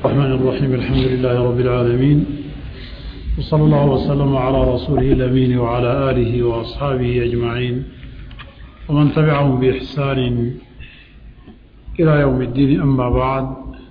الرحمن الرحيم الحمد لله رب العالمين وصلى الله وسلم على رسوله الأمين وعلى آله وأصحابه أجمعين ومن تبعهم بإحسان إلى يوم الدين أما بعد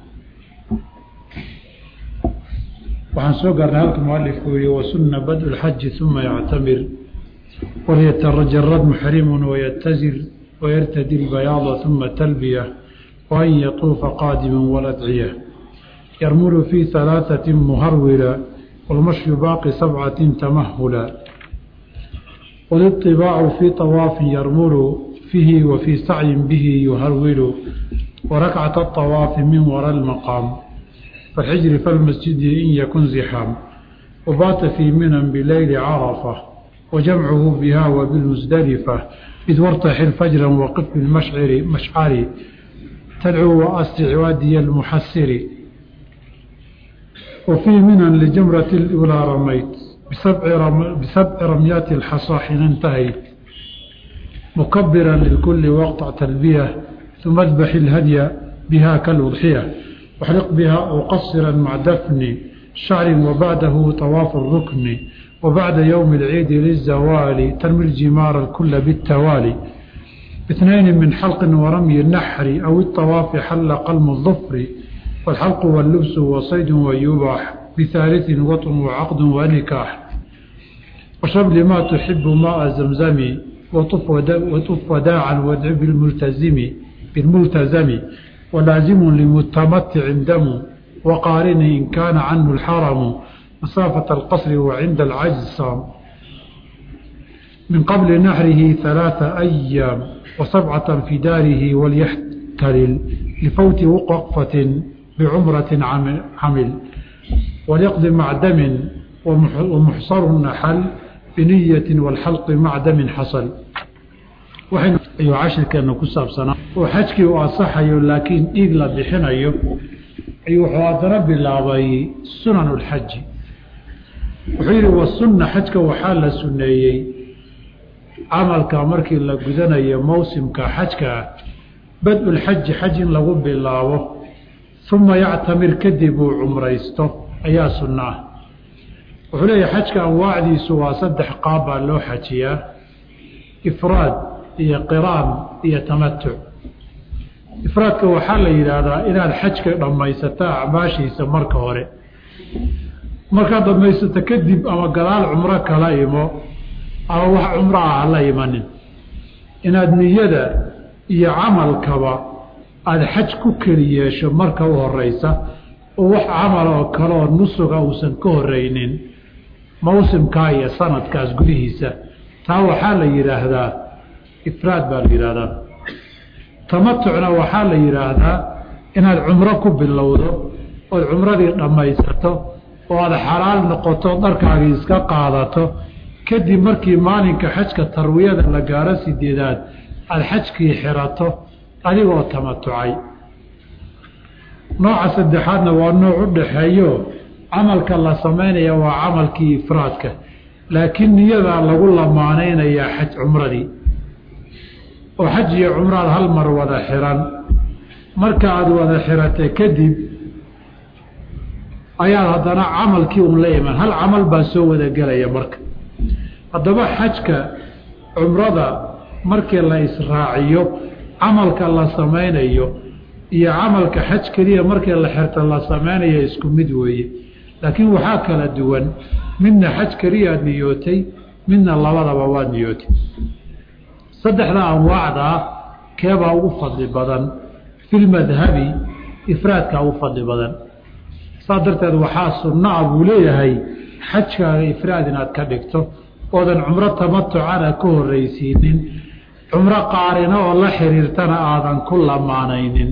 waxaan soo gaarnay halka mualifku yihi wasuna bad اlxaji ثuma yactamir walyatajarad muxrimu waytazir wayartadi اlbayaada ثuma talbiya وأn yطuufa qaadima waladciya yarmulu fi ثalaaثaة muharwila wاlmashyu baaqi sabcaة tamahula wاliطibaacu fi طawaafi yarmulu fihi wa fii sacyin bihi yuharwilu warakcaة الطawaafi min wara اlmaqaam فالحجر فالمسجد إن يكن زحام وبات في منى بليل عرفة وجمعه بها وبالمزدلفة إذ وارتحل فجرا وقف بالمشعر مشعر تدعو وأسرع وادي المحسر وفي منى لجمرة الأولى رميت بسبع, رم بسبع رميات الحصى حين انتهيت مكبرا للكل وقطع تلبية ثم اذبح الهدي بها كالأضحية واحرق بها أو قصرا مع دفن شعر وبعده طواف الركن وبعد يوم العيد للزوال ترمي الجمار الكل بالتوالي باثنين من حلق ورمي النحر أو الطواف حل قلم الظفر والحلق واللبس وصيد ويباح بثالث وطن وعقد ونكاح وشرب لما تحب ماء زمزم وطف, وطف وداعا وادع بالملتزم بالملتزم ولازم لمتمتع دم وقارن إن كان عنه الحرم مسافة القصر وعند العجز صام من قبل نحره ثلاثة أيام وسبعة في داره وليحتلل لفوت وقفة بعمرة عمل وليقضي مع دم ومحصر النحل بنية والحلق مع دم حصل waxaynu ayuu cashirkeenna ku saabsanaa oo xajkii uu asaxayo laakiin dhiig la bixinayo ayuu wuxuu haddana bilaabay sunan ulxaji wuxuu yidhi wasunna xajka waxaa la sunneeyey camalka markii la gudanayo mawsimka xajka ah bad-ulxaji xaj in lagu bilaabo uma yactamir kadib uu cumraysto ayaa sunno ah wuxuu leeyahay xajka anwaacdiisu waa saddex qaab baa loo xajiyaa ifraad iyo qiraan iyo tamatuc ifraadka waxaa la yidhaahdaa inaad xajka dhammaysato acmaashiisa marka hore markaad dhammaysato kadib ama gadaal cumro kala imo ama wax cumro ah hala imanin inaad niyada iyo camalkaba aada xaj ku keli yeesho marka u horeysa oo wax camal oo kale oo nusuga uusan ka horeynin mawsimkaa iyo sanadkaas gudihiisa taa waxaa la yidhaahdaa ifraad baa la yidhaahdaa tamatucna waxaa la yidhaahdaa inaad cumro ku bilowdo ood cumradii dhammaysato oo aada xalaal noqoto dharkaagii iska qaadato kadib markii maalinka xajka tarwiyada la gaaro sideedaad aada xajkii xirato adigoo tamatucay nooca saddexaadna waa nooc u dhaxeeyo camalka la samaynaya waa camalkii ifraadka laakiin niyadaa lagu lamaanaynayaa xaj cumradii oo xaj iyo cumraad hal mar wada xiran marka aada wada xiratay kadib ayaad haddana camalkii un la iman hal camal baa soo wada gelaya marka haddaba xajka cumrada markii la israaciyo camalka la samaynayo iyo camalka xaj keliya markii la xirto la samaynayo isku mid weeye laakiin waxaa kala duwan midna xaj keliyaad niyootay midna labadaba waad niyootay saddexda anwaacdaa keebaa ugu fadli badan filmadhabi ifraadkaa ugu fadli badan saas darteed waxaa sunno ah buu leeyahay xajkaaga ifraad inaad ka dhigto oodan cumro tamatucana ka horreysiinin cumro qaarina oo la xiriirtana aadan ku lamaanaynin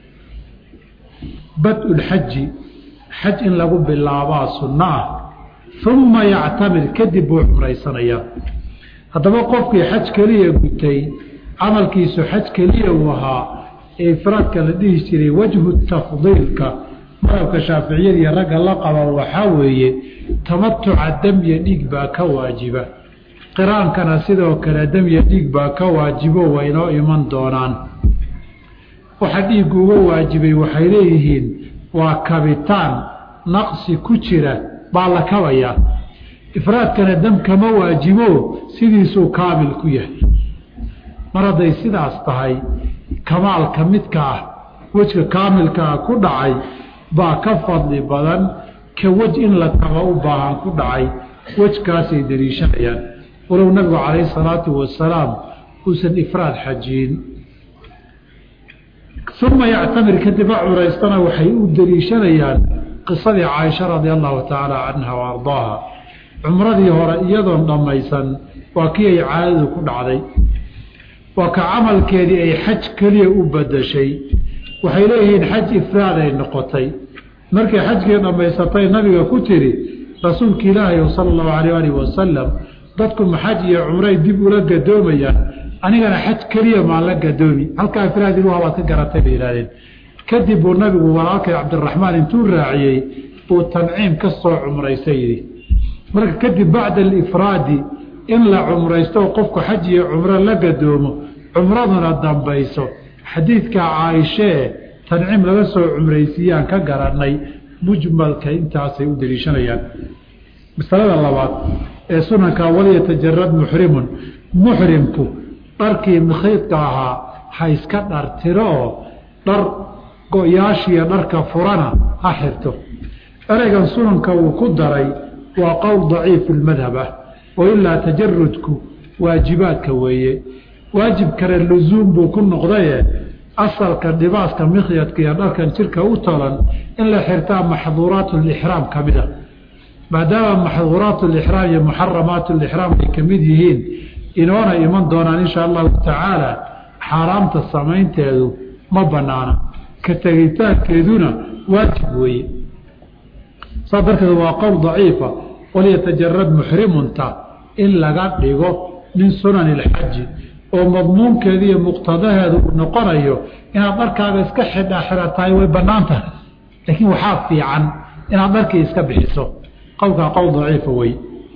bad-ulxaji xaj in lagu bilaabaa sunno ah uma yactamir kadib buu cumraysanayaa haddaba qofkii xaj keliya gutay camalkiisu xaj keliya uu ahaa ee ifraadka la dhihi jiray wajhu tafdiilka madabka shaaficiyadii ragga la qaba waxaa weeye tamatuca damya dhiig baa ka waajiba qiraankana sidoo kale damya dhiig baa ka waajibo waa inoo iman doonaan waxa dhiiggu uga waajibay waxay leeyihiin waa kabitaan naqsi ku jira baa la kabayaa ifraadkana dam kama waajibo sidiisuu kaamil ku yahay mar hadday sidaas tahay kamaalka midka ah wejka kaamilkaa ku dhacay baa ka fadli badan ka wej in la kaba u baahan ku dhacay wejkaasay daliishanayaan walow nabigu calayhi salaatu wasalaam uusan ifraad xajiyin uma yactamir kadib a curaystana waxay u daliishanayaan qisadii caaisha radia allahu tacaala canha wa ardaaha cumradii hore iyadoon dhammaysan waa kii ay caadadu ku dhacday waa ka camalkeedii ay xaj keliya u badashay waxay leeyihiin xaj ifraad ay noqotay markay xajkii dhammaysatay nabiga ku tiri rasuulka ilaahay sala allahu alayh alih wasalam dadku maxaj iyo cumray dib ula gadoomayaan anigana xaj keliya maan la gadoomi halkaa ifraad ilu habaad ka garatay bay yidhahdeen kadib buu nabigu walaalkay cabdiraxmaan intuu raaciyey buu tanciim ka soo cumraystay yidhi marka kadib bacda alifraadi in la cumraysto qofku xaj iyo cumro la gadoomo cumraduna dambayso xadiidka caaishee tanciim laga soo cumraysiiyaan ka garanay mujmalka intaasay u daliishanayaan masalada labaad ee sunanka walyatajarad muxrimun muxrimku dharkii mikhiidka ahaa ha iska dhartiro oo dhar go-yaashiiyo dharka furana ha xirto ereygan sunanka uu ku daray waa qowl daciif ilmadhab ah oo ilaa tajarudku waajibaadka weeye waajib kale lusuum buu ku noqdaye asalka dhibaaska mikhyadka iyo dharkan jirka u tolan in la xirtaa maxduuraat lixraam ka mid a maadaama maxduuraat lixraam iyo muxaramaat lixraam ay ka mid yihiin inoona iman doonaan insha allahu tacaala xaaraamta samaynteedu ma banaana ka tegitaankeeduna waajib weeye saa darteed waa qowl daciifa walyatajarad muxrimunta in laga dhigo min sunani ilxaji oo madmuunkeeda iyo muqtadaheedu uu noqonayo inaad dharkaaga iska xidha xiratahay way bannaan tahay laakiin waxaa fiican inaad dharkii iska bixiso qowlkaa qowl daciifa wey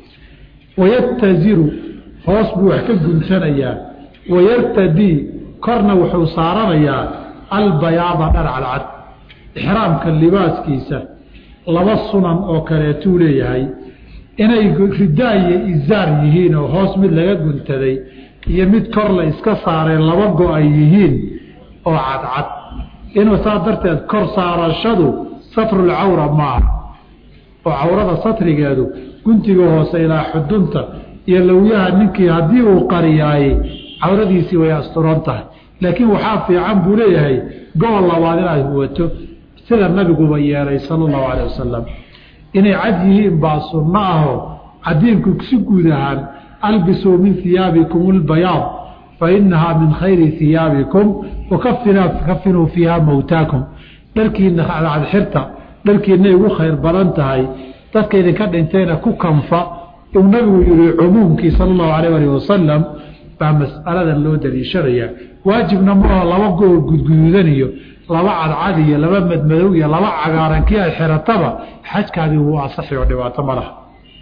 wayataziru hoos buu wax ka guntanayaa wayartadii korna wuxuu saaranayaa albayaada dhar cadcad ixraamka libaaskiisa laba sunan oo kaleetuu leeyahay inay ridaa iyo izaar yihiin oo hoos mid laga guntaday iyo mid kor la iska saareen laba go ay yihiin oo cadcad inuu saa darteed kor saarashadu satrulcawra maaha oo cawrada satrigeedu guntiga hoose ilaa xudunta iyo lowyaha ninkii haddii uu qariyaayey cawradiisii way asturan tahay laakiin waxaa fiican buu leeyahay gobol labaad inaad huwato sida nabiguba yeelay sala allahu calay wasalam inay cad yihiin baa sunno ahoo cadiinku si guud ahaan albisuu min hiyaabikum albayaad fa inahaa min khayri hiyaabikum wakafinuu fiiha mowtaakum dharkiina cadxirta dharkiinay ugu khayr badan tahay dadka idinka dhintayna ku kanfa uu nabigu yihi cumuumkii sala allahu alayh alih wasalam baa mas'aladan loo daliishanayaa waajibna maaho laba goo gudguduudan iyo laba cadcad iyo laba madmadow iyo laba cagaaran kii ay xirataba xajkaadii wuu asaxi oo dhibaato ma laha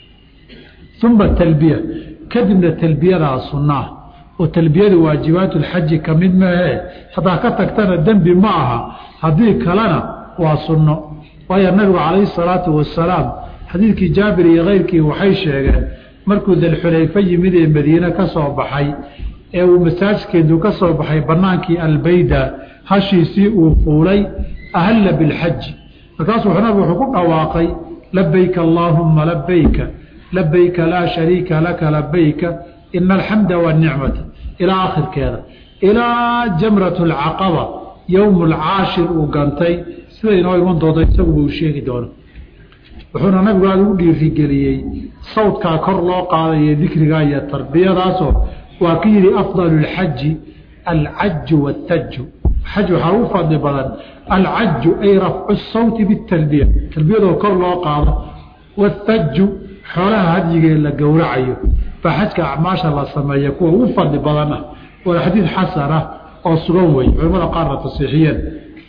uma talbiya kadibna talbiyadaa sunnaa oo talbiyada waajibaatu lxaji ka mid maahee haddaa ka tagtana dembi ma aha haddii kalena waa sunno waayo nabigu calayhi salaatu wasalaam xadiidkii jaabir iyo keyrkii waxay sheegeen markuu dalxulayfa yimid ee madiine ka soo baxay ee uu masaajkeedu ka soo baxay bannaankii albayda hashiisii uu fuulay ahalla bilxaji markaasuu nabigu wuxuu ku dhawaaqay labayka allaahumma labayka labayka laa shariika laka labayka ina alxamda wanicmata ilaa akhirkeeda ilaa jamrat alcaqaba yowmu alcaashir uu gantay sida inoo iman doonto isaguba uu sheegi doono wuxuuna nabigu aada ugu dhiirigeliyey sawdkaa kor loo qaadayo dikrigaa iyo tarbiyadaasoo waa ka yidhi afdalu lxaji alcaju waataju xaj waxaa ugu fadli badan alcaju ay rafcu sawti bitalbiya talbiyadoo kor loo qaado waataju xoolaha hadyigee la gowracayo baa xajka acmaasha la sameeya kuwa ugu fadli badan ah waa xadiid xasan ah oo sugan wey culamada qaarna tasiixiyeen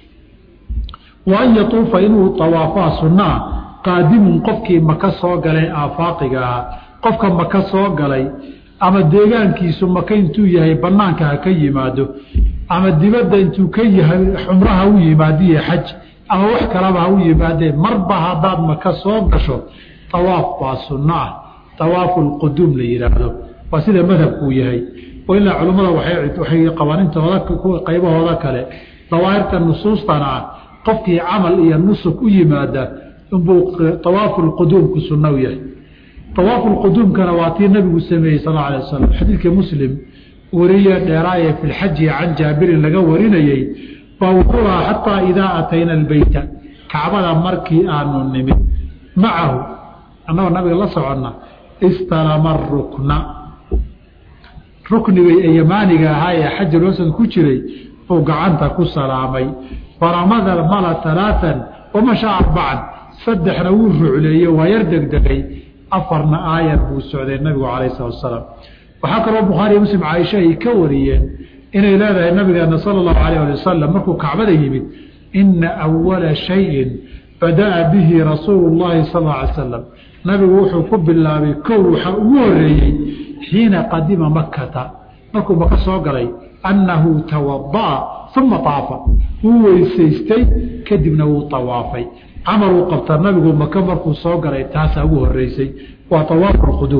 wa an yatuufa inuu tawaafaa sunnaa qaadimun qofkii maka soo galay aafaaqiga ahaa qofka maka soo galay ama deegaankiisu maka intuu yahay banaanka ha ka yimaado ama dibadda intuu ka yahay xumraha u yimaadiyo xaj ama wax kalaba ha u yimaadeen marba haddaad maka soo gasho tawaaf baa sunno ah tawaafu lquduum la yidhaahdo waa sida madhabkuu yahay oo ilaa culimmada waxay qabaanintooda qaybahooda kale dawaahirta nusuustana ah qofkii camal iyo nusuk u yimaada inbuu awaafu lquduumku sunna u yahay awaafu lquduumkana waa tii nabigu sameeyey sal alay wasalam xadiidka muslim wariye dheeraaye fi lxaji can jaabirin laga warinayey baa wuxuu lahaa xataa idaa atayna albeyta kacbada markii aanu nimid macahu annagoo nabiga la soconna istalama rukna rukniga ee yamaaniga ahaa ee xajarwasad ku jiray buu gacanta ku salaamay faramada mala alaaan wamasha arbacan saddexna wuu rucleeye waa yar degdegay afarna aayar buu socday nabigu calayh salatu asalaam waxaa kaloo bukhaariyo muslim caaisha ay ka wariyeen inay leedahay nabigeena sala allahu alayh ali wasalam markuu kacbada yimid ina awala shayin bada'a bihi rasuulu llahi sal alla alay salam nabigu wuxuu ku bilaabay kow waxaa ugu horeeyey xiina qadima makkata markuu maka soo galay annahu tawada'a uma taafa wuu weysaystay kadibna wuu tawaafay camal uu qabta nabigu maka markuu soo galay taasaa ugu horeysay waa awaafu lquduum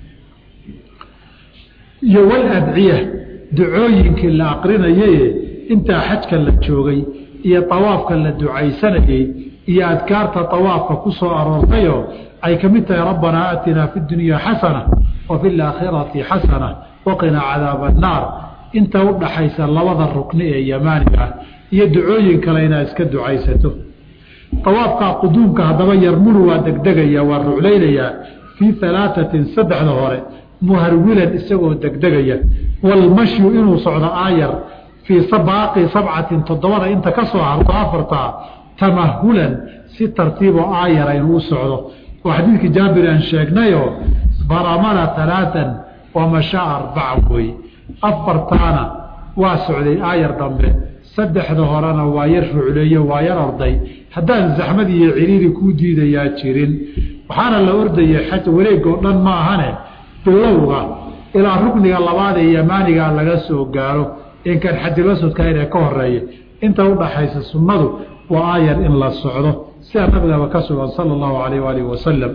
iyo waladciya ducooyinkii la aqrinayaye intaa xajka la joogay iyo awaafka la ducaysanayey iyo adkaarta awaafka ku soo aroortayoo ay ka mid tahay rabbanaa aatinaa fi dunya xasana wa fi laakhirati xasana waqinaa cadaaba annaar inta u dhaxaysa labada rukni ee yamaaniga ah iyo ducooyin kale inaad iska ducaysato awaafkaa quduumka haddaba yarmulu waa degdegaya waa ruclaynayaa fii alaatatin saddexda hore muharwilan isagoo degdegaya walmashyu inuu socdo aayar fii baaqi sabcatin toddobada inta ka soo harto afartaa tamahulan si tartiiboo aayara inuu u socdo oo xadiidkii jaabir aan sheegnayoo baramala alaaan wamashaa arbaca wey afartaana waa socday aayar dambe saddexda horena waa yar rucleeyo waa yar orday haddaan zaxmad iyo ciriiri kuu diidayaa jirin waxaana la ordayay xaj wareegoo dhan ma ahane bilowga ilaa rukniga labaad ee yamaaniga laga soo gaaro inkan xajilasudka inee ka horeeya inta udhaxaysa sunnadu waa aayar in la socdo sidaa nabigaba ka sugan sala allahu alayh waalihi wasalam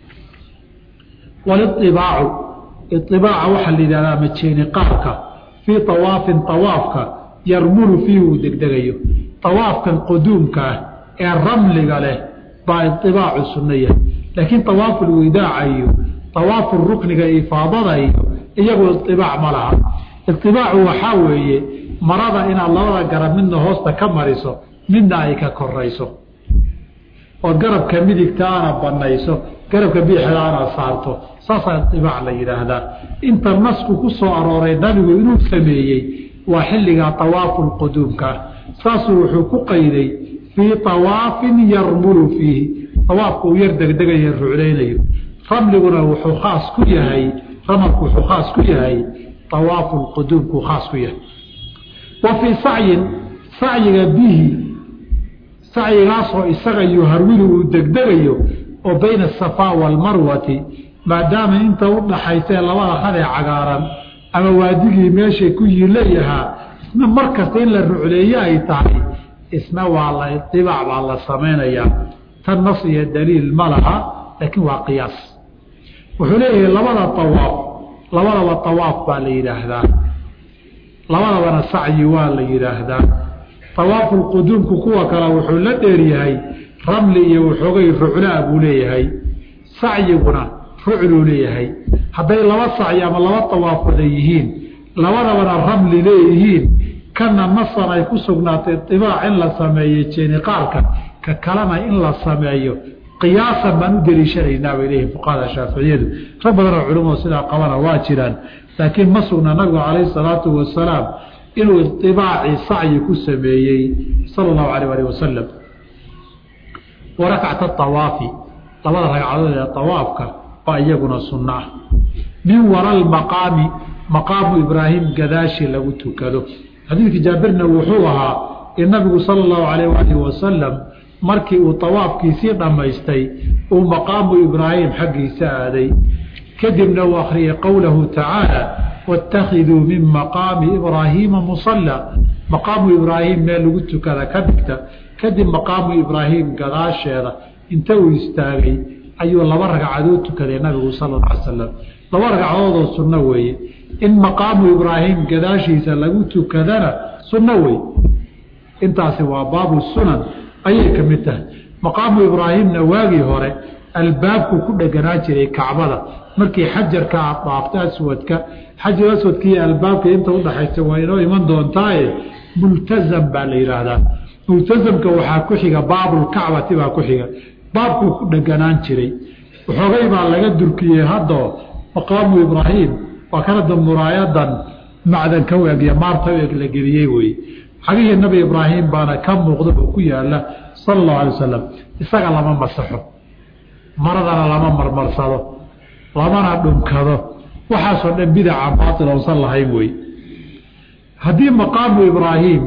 waliibaacu iibaaca waxaa la yidhahdaa majeeni qaarka fii awaafin awaafka yarmulu fiihi uu degdegayo awaafkan quduumka ah ee ramliga leh baa iibaacu sunno yahay laakiin awaafulwidaaca iyo awaafu rukniga ifaadada iyo iyagu iibaac ma laha iibaacu waxaa weeye marada inaad labada garab midna hoosta ka mariso midna ay ka korayso ood garabka midigtaana banayso garabka biixdaana saarto saasaa ibaac la yidhaahdaa inta nasku ku soo arooray nabigu inuu sameeyey waa xilligaa awaafu lquduumka saasuu wuxuu ku qayday fii awaafin yarmulu fiihi awaafka uu yar degdegayo ruclaynayo ramliguna wuxuu khaas ku yahay ramalku wuxuu khaas ku yahay awaafu lquduumkuu khaas ku yahay wa fii sacyin sacyiga bihi sacyigaasoo isaga yuharwilu uu degdegayo oo bayna asafaa waalmarwati maadaama inta u dhaxaysee labada hadee cagaaran ama waadigii meeshay ku yiileeyahaa isna mar kasta in la rucleeye ay tahay isna waa la idibaac baa la samaynayaa tan nas iyo daliil ma laha laakiin waa qiyaas wuxuu leeyahay labada awaaf labadaba awaaf baa la yidhaahdaa labadabana sacyi waa la yidhaahdaa awaafu lquduumku kuwa kale wuxuu la dheeryahay ramli iyo waxoogay ruclaa buu leeyahay sacyiguna rucluu leeyahay hadday laba sacyi ama laba awaafoda yihiin labadabana ramli leeyihiin kana nasan ay ku sugnaatay ibaac in la sameeyo jeeniqaarka ka kalena in la sameeyo qiyaasan baan u deliishanaynaa bay leeyihin fuqahada shaaficiyadu rag badanoo culimadu sidaa qabana waa jiraan laakiin ma sugna nabigu calayhi salaatu wasalaam inuu iطibaacii sacyi ku sameeyey sala allahu alayh alih wasalam wa rakcata awaafi labada ragcadood ee awaafka baa iyaguna sunno ah min wara lmaqaami maqaamu ibraahim gadaashi lagu tukado xadiidkii jaabirna wuxuu ahaa in nabigu sala allahu alayh alih wasalam markii uu awaafkiisii dhammaystay uu maqaamu ibraahim xaggiisa aaday kadibna uu akhriyay qowlahu tacaala wاtakhiduu min maqaami ibraahiima musala maqaamu ibraahim meel lagu tukada ka dhigta kadib maqaamu ibraahim gadaasheeda inta uu istaagay ayuu laba ragcadood tukaday nabigu sala alla alay slam laba ragcadoodoo sunno weeye in maqaamu ibraahim gadaashiisa lagu tukadana sunno wey intaasi waa baabu sunan ayay ka mid tahay maqaamu ibraahimna waagii hore albaabku ku dheganaa jiray kacbada markii xajarka aad dhaafto aswadka xajar aswadka iyo albaabka inta udhaxaysa waa inoo iman doontaaye multazam baa la yidhaahdaa multazamka waxaa ku xiga baabulkacbati baa ku xiga baabkuu ku dheganaan jiray waxoogay baa laga durkiyey haddoo maqaamu ibraahim waa kanada muraayadan macdan ka weegya maarta eeg la geliyey wey xagihii nabi ibraahim baana ka muuqda oo ku yaala sala allahu alay wasalam isaga lama masaxo maradana lama marmarsado lamana dhunkado waxaasoo dhan bidaca baatil oonsan lahayn wey haddii maqaamu ibraahim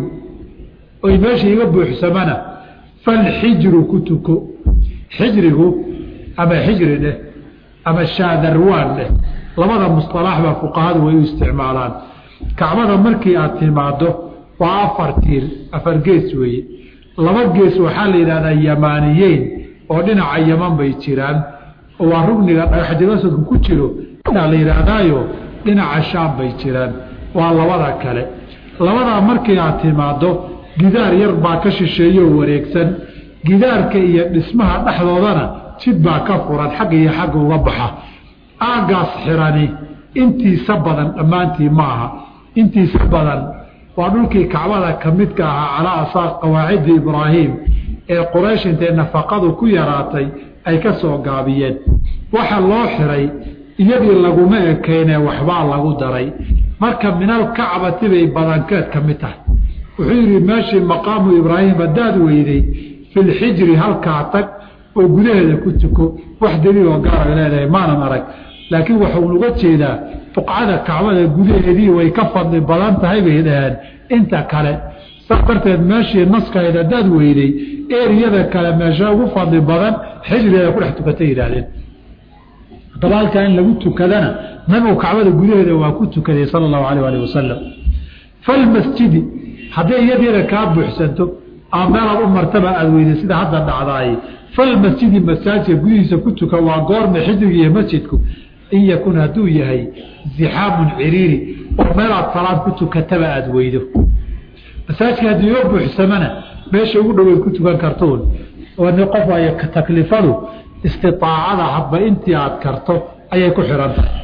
oy meesha iga buuxsamana falxijru ku tuko xijrigu ama xijri dheh ama shaadarwaan dheh labada musطalaax baa fuqahadu way u isticmaalaan kacbada markii aad timaado waa afar tiir afar gees weeye laba gees waxaa la yidhahdaa yamaaniyeyn oo dhinaca yaman bay jiraan oo waa rugniga dhagaxjagasadku ku jiro la yidhaahdaayo dhinaca shaam bay jiraan waa labada kale labadaa markii aad timaado gidaar yar baa ka shisheeyo wareegsan gidaarka iyo dhismaha dhexdoodana jid baa ka furan xagga iyo xagga uga baxa aagaas xirani intiisa badan dhammaantii ma aha intiisa badan waa dhulkii kacbada ka midka ahaa calaa asaaq qawaacidda ibraahim ee quraysh intay nafaqadu ku yaraatay ay ka soo gaabiyeen waxa loo xiray iyadii laguma ekeyne waxbaa lagu daray marka minal kacbati bay badankeed ka mid tahay wuxuu yidhi meeshii maqaamu ibraahim haddaad weyday filxijri halkaa tag oo gudaheeda ku tuko wax daliiloo gaara leedahay maanan arag laakiin waxau uga jeedaa buqcada kacbada gudaheedii way ka fadli badan tahay bay dhaheen inta kale saas darteed meeshii naskahayd haddaad weyday eriyada kale meesha ugu fadli badan xijrigeeda ku dhex tukatay yidhaahdeen haddaba halkaa in lagu tukadana nabigu kacbada gudaheeda waa ku tukaday sala allahu alayh alih wasalam falmasjidi hadday iyadeeda kaa buuxsanto ama meelaad u martaba aada weyday sida hadda dhacdaay falmasjidi masaajidka gudihiisa ku tuka waa goorma xijriga iyo masjidku in yakun hadduu yahay zixaamun ciriiri oo meelaad salaad ku tukataba aada weydo masaajidka haddii oo buuxsamana meesha ugu dhoweyd ku tukan kartuun oo qof ay taklifadu istiaacada hadba intii aad karto ayay ku xihan tahay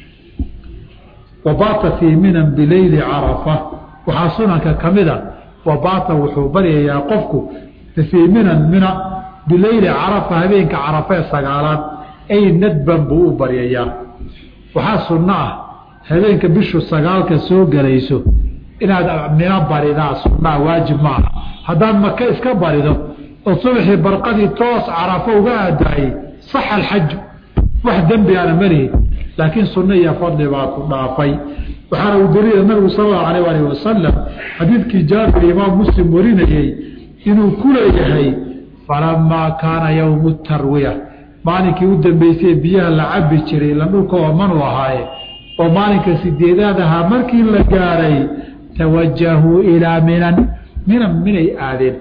wabaata fii minan bileyli carafa waxaa sunanka ka mida wabaata wuxuu baryayaa qofku fii minan mina bileyli carafa habeenka carafee sagaalaad ay nadban buu u baryayaa waxaa sunno ah habeenka bishu sagaalka soo gelayso inaad mina baridaa sunnaa waajib maaha haddaad maka iska barido oo subaxii barqadii toos carafo uga aadaayey sax alxaju wax dembi aana malihin laakiin sunno iyo fadli baa ku dhaafay waxaana uu daliila nabigu sal allahu alayh alih wasalam xadiidkii jaabir imaam muslim warinayey inuu ku leeyahay falamaa kaana yowmu tarwiya maalinkii u dambeysay biyaha la cabi jiray ila dhulka oomanu ahaaye oo maalinka sideedaad ahaa markii la gaaray tawajahuu ilaa minan minan minay aadeen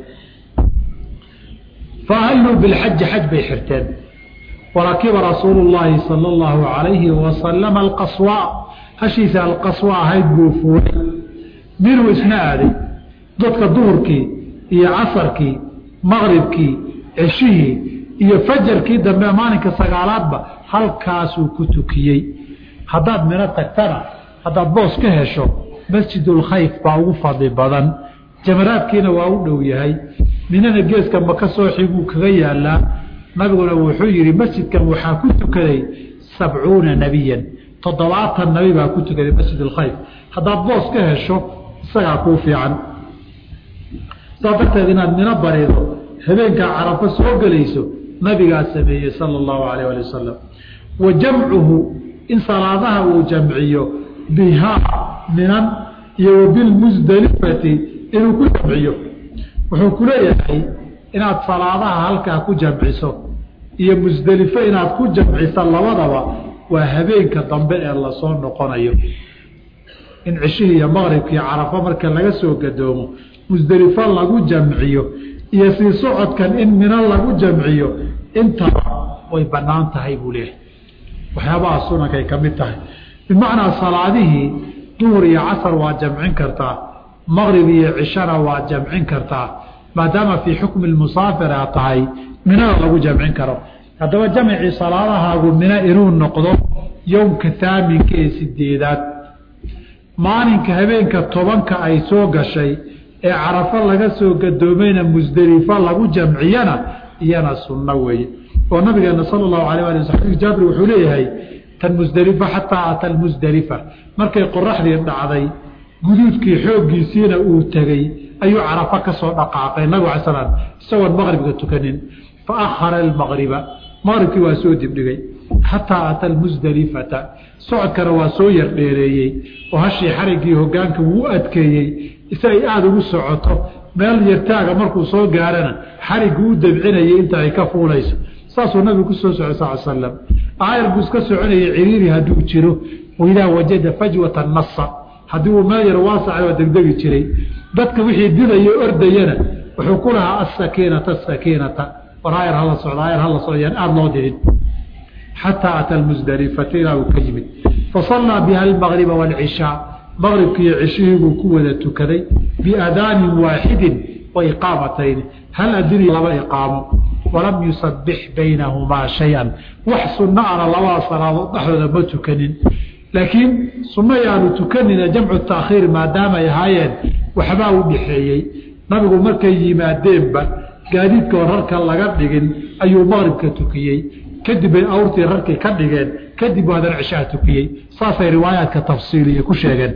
faahalluu bilxaji xaj bay xirteen warakiba rasuulu llaahi sala allahu calayhi wasalama alqaswa hashiisa alqaswa ahayd buu fuulay minuu isna aaday dadka duhurkii iyo casarkii maqribkii ceshihii iyo fajarkii dambe maalinka sagaalaadba halkaasuu ku tukiyey haddaad mino tagtana haddaad boos ka hesho masjidulkhayf baa ugu fadli badan jamaraadkiina waa u dhow yahay minana geeska maka soo xiguu kaga yaalaa nabiguna wuxuu yidhi masjidkan waxaa ku tukaday sabcuuna nebiyan toddobaatan nabi baa ku tukaday masjid alkhayf haddaad boos ka hesho isagaa kuu fiican saas darteed inaad mino barido habeenkaa carafo soo gelayso nabigaa sameeyey sala allahu alayh ali wasalam wa jamcuhu in salaadaha uu jamciyo bihaa minan iyo wa bilmusdelifati inuu ku jamciyo wuxuu ku leeyahay inaad salaadaha halkaa ku jamciso iyo musdelifo inaad ku jamciso labadaba waa habeenka dambe ee lasoo noqonayo in cishihii iyo maqribkii carafo marka laga soo gadoomo musdelifo lagu jamciyo iyo sii socodkan in mino lagu jamciyo intaba way bannaan tahay buu leeyahay waxyaabaha sunankay ka mid tahay bimacnaa salaadihii duhur iyo casar waa jamcin kartaa maqrib iyo cishana waa jamcin kartaa maadaama fii xukmi musaafira tahay minada lagu jamcin karo haddaba jamcii salaadahaagu mino inuu noqdo yowmka haaminka ee sideedaad maalinka habeenka tobanka ay soo gashay ee carafo laga soo gadoomayna musdelifo lagu jamciyana iyana sunno weeye oo nabigeena sala allahu alayh ali wasalam jaabir wuxuu leeyahay tan musdelifa xataa ata lmusdelifa markay qoraxdii dhacday guduudkii xooggiisiina uu tegey ayuu carafo ka soo dhaqaaqay nabigu ala slam isagoon maqribka tukanin fa akhara almaqriba maqribkii waa soo dibdhigay xataa ata almusdelifata socodkana waa soo yar dheereeyey oo hashii xariggii hogaanka wuu adkeeyey si ay aada ugu socoto meel yartaaga markuu soo gaarana xariggu u dabcinayay inta ay ka fuulayso saasuu nabigu ku soo socay sal slam aayar buu iska soconayay ciriiri hadduu jiro idaa wajada fajwata nasa haddii uu meel yar waasaca waa degdegi jiray dadka wixii didayo ordayana wuxuu ku lahaa asakiinata asakiinata war aayar hala socda aayar hala socdayaan aada loo didin xataa ata almusdelifata ilaa uu ka yimid fasallaa biha almaqriba waalcishaa maqribkiiyo cishihii buu ku wada tukaday biadaanin waaxidin wa iqaamatayni hal adini laba iqaamo walam yusabix baynahumaa shay-an wax sunno ana labada salaadood dhexdooda ma tukanin laakiin sunno yaanu tukanina jamcu taakhiir maadaamay ahaayeen waxbaa u dhexeeyey nabigu markay yimaadeenba gaadiidkoo rarka laga dhigin ayuu maqribka tukiyey kadib bay awrtii rarkii ka dhigeen kadib buu haddana cishaha tukiyey saasay riwaayaadka tafsiiliya ku sheegeen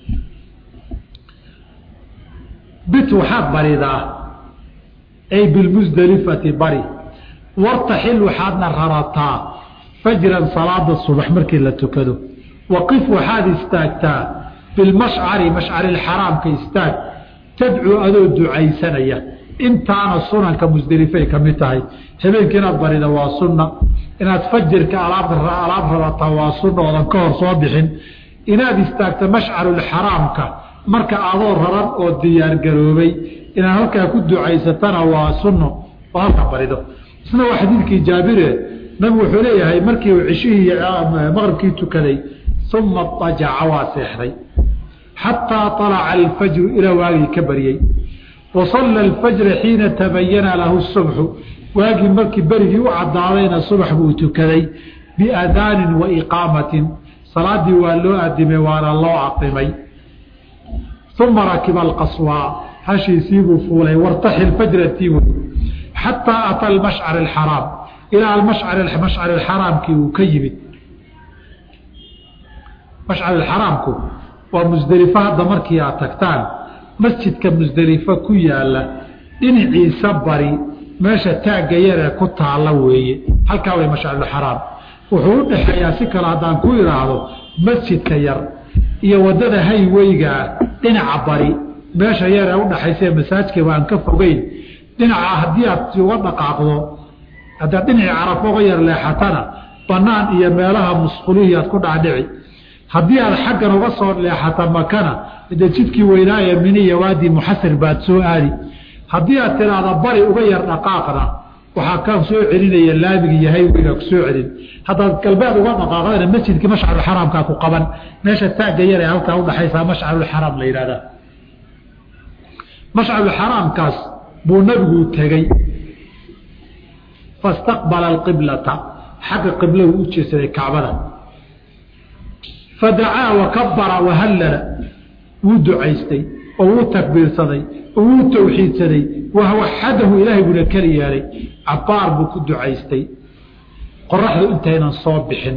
bit waxaad baridaa ay bilmusdelifati bari wartaxil waxaadna rarataa fajran salaada subax markii la tukado waqif waxaad istaagtaa bilmashcari mashcarilxaraamka istaag tadcuu adoo ducaysanaya intaana sunanka musdelifay ka mid tahay habeenka inaad barida waa sunna inaad fajirka alaab rabataa waa sunna oodan ka hor soo bixin inaad istaagto mashcarulxaraamka marka adoo raran oo diyaargaroobay inaad halkaa ku ducaysatana waa sunno oo halka barido isna waa xadiidkii jaabire nabigu wuxuu leeyahay markii uu cishihii maqribkii tukaday uma ajaca waa seexday xataa alaca alfajru ilaa waagii ka baryey wasalla alfajra xiina tabayana lahu subxu waagii markii berigii u cadaadayna subax buu tukaday biadaanin wa iqaamatin salaadii waa loo adimay waana loo aqimay uma rakiba alqaswaa hashiisiibuu fuulay wartaxil fajratii wey xataa ata almashcar alxaraam ilaa mashcar alxaraamkii uu ka yimid mashcar alxaraamku waa musdelifo hadda markii aad tagtaan masjidka musdelifo ku yaala dhinaciisa bari meesha taagga yaree ku taalla weeye halkaa way mashcarulxaraam wuxuu u dhexeeyaa si kale haddaan ku idhaahdo masjidka yar iyo waddada hayweygaa dhinaca bari meesha yaree udhaxaysa masaajkaba aan ka fogeyn dhinaca haddii aad uga dhaqaaqdo haddaad dhinacii carafo uga yar leexatana bannaan iyo meelaha musqulihii aad ku dhacdhici haddii aad xaggan uga soo leexata makana de jidkii weynaaye miniya waadii muxasir baad soo aadi haddii aad tiraahda bari uga yar dhaqaaqna waxaa ka soo celinaya laamigi iyo hayweyga ku soo celin haddaad galbeed uga dhaqaaqdana masjidkii mashcarulxaraamkaa ku qaban meesha taagga yar ee halkaa udhaxaysaa mashcarulxaraam la yidhahdaa mashcarulxaraamkaas buu nabigu tegey fastaqbala alqiblata xagga qibladu u jeesaday kacbada fadacaa wakabara wahallala wuu ducaystay oo wuu takbiirsaday oo wuu tawxiidsaday wawaxadahu ilaahay buuna keli yeelay cabaar buu ku ducaystay qoraxdu intaynan soo bixin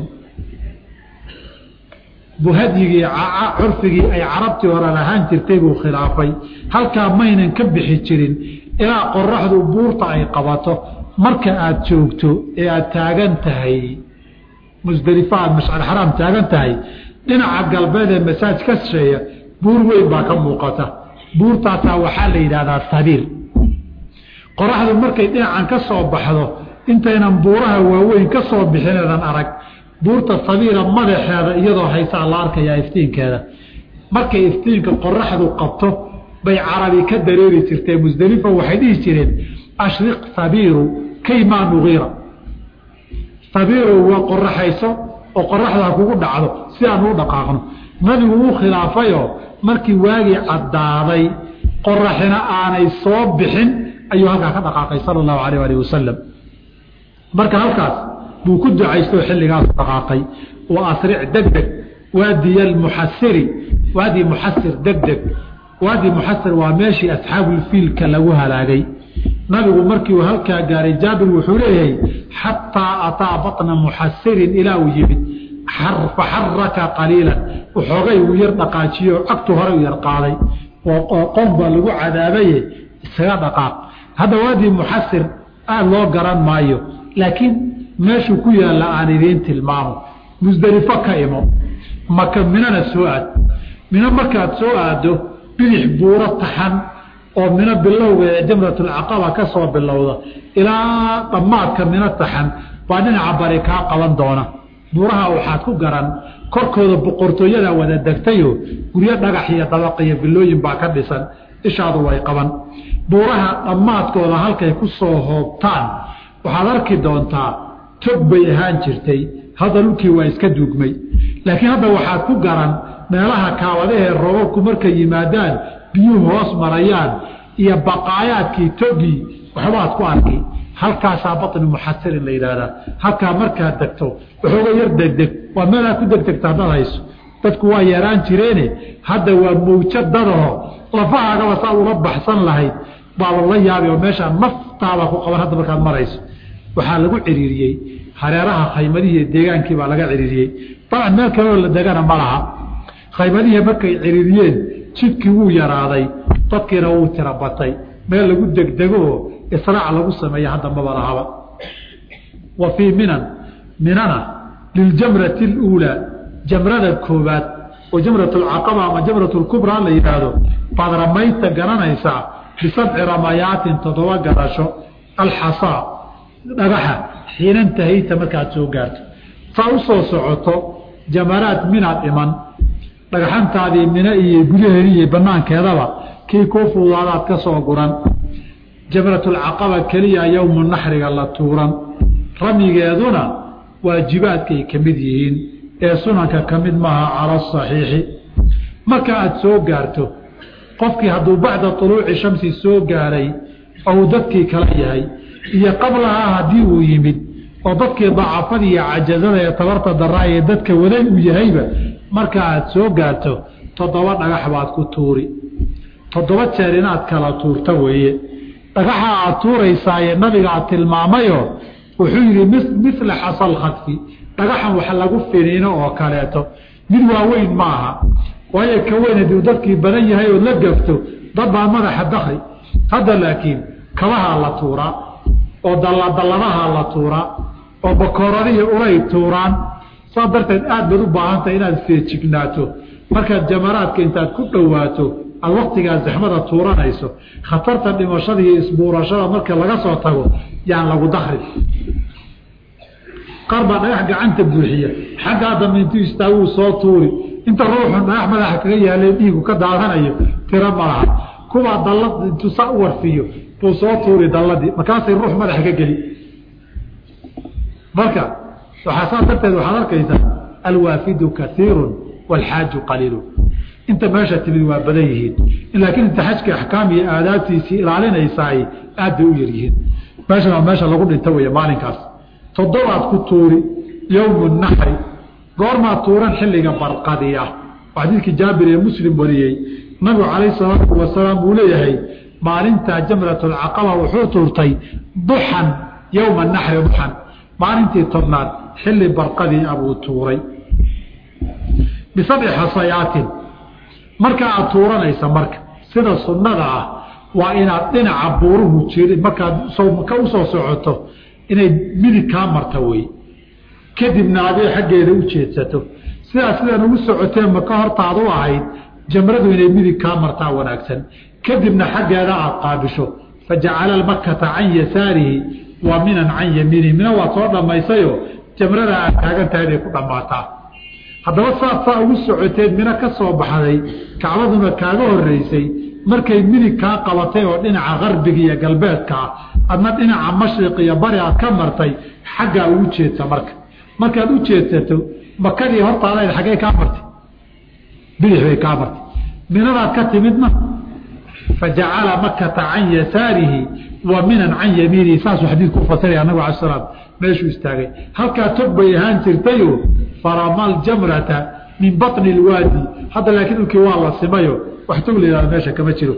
buu hadyigii curfigii ay carabtii hore lahaan jirtay buu khilaafay halkaa maynan ka bixi jirin ilaa qoraxdu buurta ay qabato marka aada joogto ee aada taagan tahay musdelifo aada mashcarxaraam taagan tahay dhinaca galbeed ee masaaj ka shisheeya buur weyn baa ka muuqata buurtaasaa waxaa la yidhahdaa sabiir qoraxdu markay dhinacan ka soo baxdo intaynan buuraha waaweyn ka soo bixineedan arag buurta sabiira madaxeeda iyadoo haysaa la arkayaa iftiinkeeda markay iftiinka qoraxdu qabto bay carabi ka dareeri jirtee musdelifa waxay dhihi jireen ashriq sabiiru kaymaa nugiira sabiirow waa qoraxayso oo qoraxdaa kugu dhacdo si aan u dhaqaaqno nabigu wuu khilaafayoo markii waagii caddaaday qoraxina aanay soo bixin ayuu halkaa ka dhaqaaqay sala allahu alayh alih wasalam marka halkaas buu ku ducaystoo xilligaasu dhaqaaqay wa asric degdeg waadiya almuxasiri waadi muxasir degdeg waadi muxasir waa meeshii asxaabulfiilka lagu halaagay nabigu markii uu halkaa gaaray jaabir wuxuu leeyahay xataa ataa batna muxasirin ilaa uu yimid faxaraka qaliilan waxoogay uu yar dhaqaajiyo cagtu hore u yar qaaday oo qoom baa lagu cadaabaye isaga dhaqaaq hadda waadii muxasir aada loo garan maayo laakiin meeshuu ku yaalla aan idiin tilmaamo musdelifo ka imo maka minana soo aad mino markaad soo aaddo bidix buuro taxan oo mino bilowga ee jamratulcaqaba ka soo bilowda ilaa dhammaadka mino taxan baa dhinaca bari kaa qaban doona buuraha waxaad ku garan korkooda boqortooyada wada degtayo guryo dhagax iyo dabaq iyo bilooyin baa ka dhisan ishaadu way qaban buuraha dhammaadkooda halkay ku soo hoobtaan waxaad arki doontaa tog bay ahaan jirtay hadda dhulkii waa iska duugmay laakiin hadda waxaad ku garan meelaha kaabadahee roobabku markay yimaadaan biyuhu hoos marayaan iyo baqaayaadkii togii waxbaad ku arki halkaasaa batni muxasirin la yidhaahdaa halkaa markaad degto waxooga yar degdeg waa meelaad ku degdegta haddaad hayso dadku waa yeeraan jireene hadda waa mawja dadaho lafahaagaba saad ula baxsan lahayd baa lala yaabi oo meeshaa naftaada ku qaban hadda markaad marayso waxaa lagu ciriiriyey hareeraha khaymadihii deegaankii baa laga ciriiriyey dabcan meel kaleo la degana ma laha khaymadihii markay ciriiriyeen jidkii wuu yaraaday dadkiina wuu tira batay meel lagu degdegoo israac lagu sameeya hadda maba lahaba wa fii minan minana liljamrati اluulaa jamrada koobaad oo jamrat alcaqaba ama jamrat lkubraa la yidhaahdo baad ramaynta garanaysaa bisabci ramayaatin toddoba garasho alxasaa dhagaxa xiinantahayta markaad soo gaarto saa u soo socoto jamaraad minaad iman dhagaxantaadii mina iyo gudaheedi iyo banaankeedaba kii kuu fuudaadaad ka soo guran jamratulcaqaba keliya yowmu naxriga la tuuran ramyigeeduna waajibaadkay ka mid yihiin ee sunanka ka mid maaha cala asaxiixi marka aad soo gaarto qofkii hadduu bacda tuluuci shamsi soo gaaray ou dadkii kala yahay iyo qablahaa haddii uu yimid oo dadkii dacafada iyo cajazada ee tabarta daraa ee dadka waday uu yahayba marka aad soo gaarto toddoba dhagax baad ku tuuri toddoba jeer inaad kala tuurta weeye dhagaxa aad tuuraysaaye nabigaa tilmaamayo wuxuu yidhi mila xasal khadfi dhagaxan wax lagu finiino oo kaleeto mid waaweyn maaha waayo ka weyn hadii dadkii badan yahay oo la gafto dad baa madaxa dakri hadda laakiin kabahaa la tuuraa oo dalladalladahaa la tuuraa oo bakooradihii ulay tuuraan saas darteed aad baad u baahantahay inaad feejignaato markaad jamaraadka intaad ku dhowaato aad waktigaa zaxmada tuuranayso khatarta dhimashada iyo isbuurashada marka laga soo tago yaan lagu dakrin qaar baa dhagax gacanta buuxiya xaggaa dambe intuu istaaguu soo tuuri inta ruuxun dhagax madaxa kaga yaalay dhiigu ka daadanayo tiro malaha kuwaa dallad intuu saa u warfiyo buu soo tuuri dalladii markaasay ruux madaxa ka geli marka waxaa saas darteed waxaad arkaysaa alwaafidu kaiiru waalxaaju qaliilu inta meesha timid waa badan yihiin laakiin inta xajka axkaam iyo aadaabtiisii ilaalinaysaay aad bay u yaryihiin meeshan waa meesha lagu dhinta wey maalinkaas toddobaad ku tuuri yowmu naxri goormaad tuuran xilliga barqadi ah xadiidkii jaabir ee muslim wariyey nabigu calayh salaatu wasalaam uu leeyahay maalintaa jamratulcaqaba wuxuu tuurtay duxan yowma naxri duxan maalintii tobnaad xilli barqadii abuu tuuray bisabci xasayaatin marka aad tuuranaysa marka sida sunnada ah waa inaad dhinaca buuruhu jiri markaad ka usoo socoto inay midig kaa marta wey kadibna adee xaggeeda u jeedsato sidaa sidaan ugu socotee maka hortaad u ahayd jamradu inay midig kaa martaa wanaagsan kadibna xaggeeda aad qaabisho fajacala makata can yasaarihi waa minan can yamiinihi mina waad soo dhammaysayo jamrada aad taagan tahay bay ku dhammaataa haddaba saad saa ugu socoteed mina ka soo baxday kacbaduna kaaga horeysay markay midig kaa qabatay oo dhinaca qarbiga iyo galbeedka ah adna dhinaca mashriq iyo bari aad ka martay xaggaa ugu jeedsa marka markaad u jeedsato makadii hortaadayd xaggey kaa martay bidix bay kaa martay minadaad ka timidna fajacala makata can yasaarihi wa minan can yamiinihi saasuu xadiidku ufasiraya anagu ala salaam meeshuu istaagay halkaa tog bay ahaan jirtayo faramal jamrata min baطni اlwaadi hadda laakiin dhulkii waa la simayo wax tog la yihahdo meesha kama jiro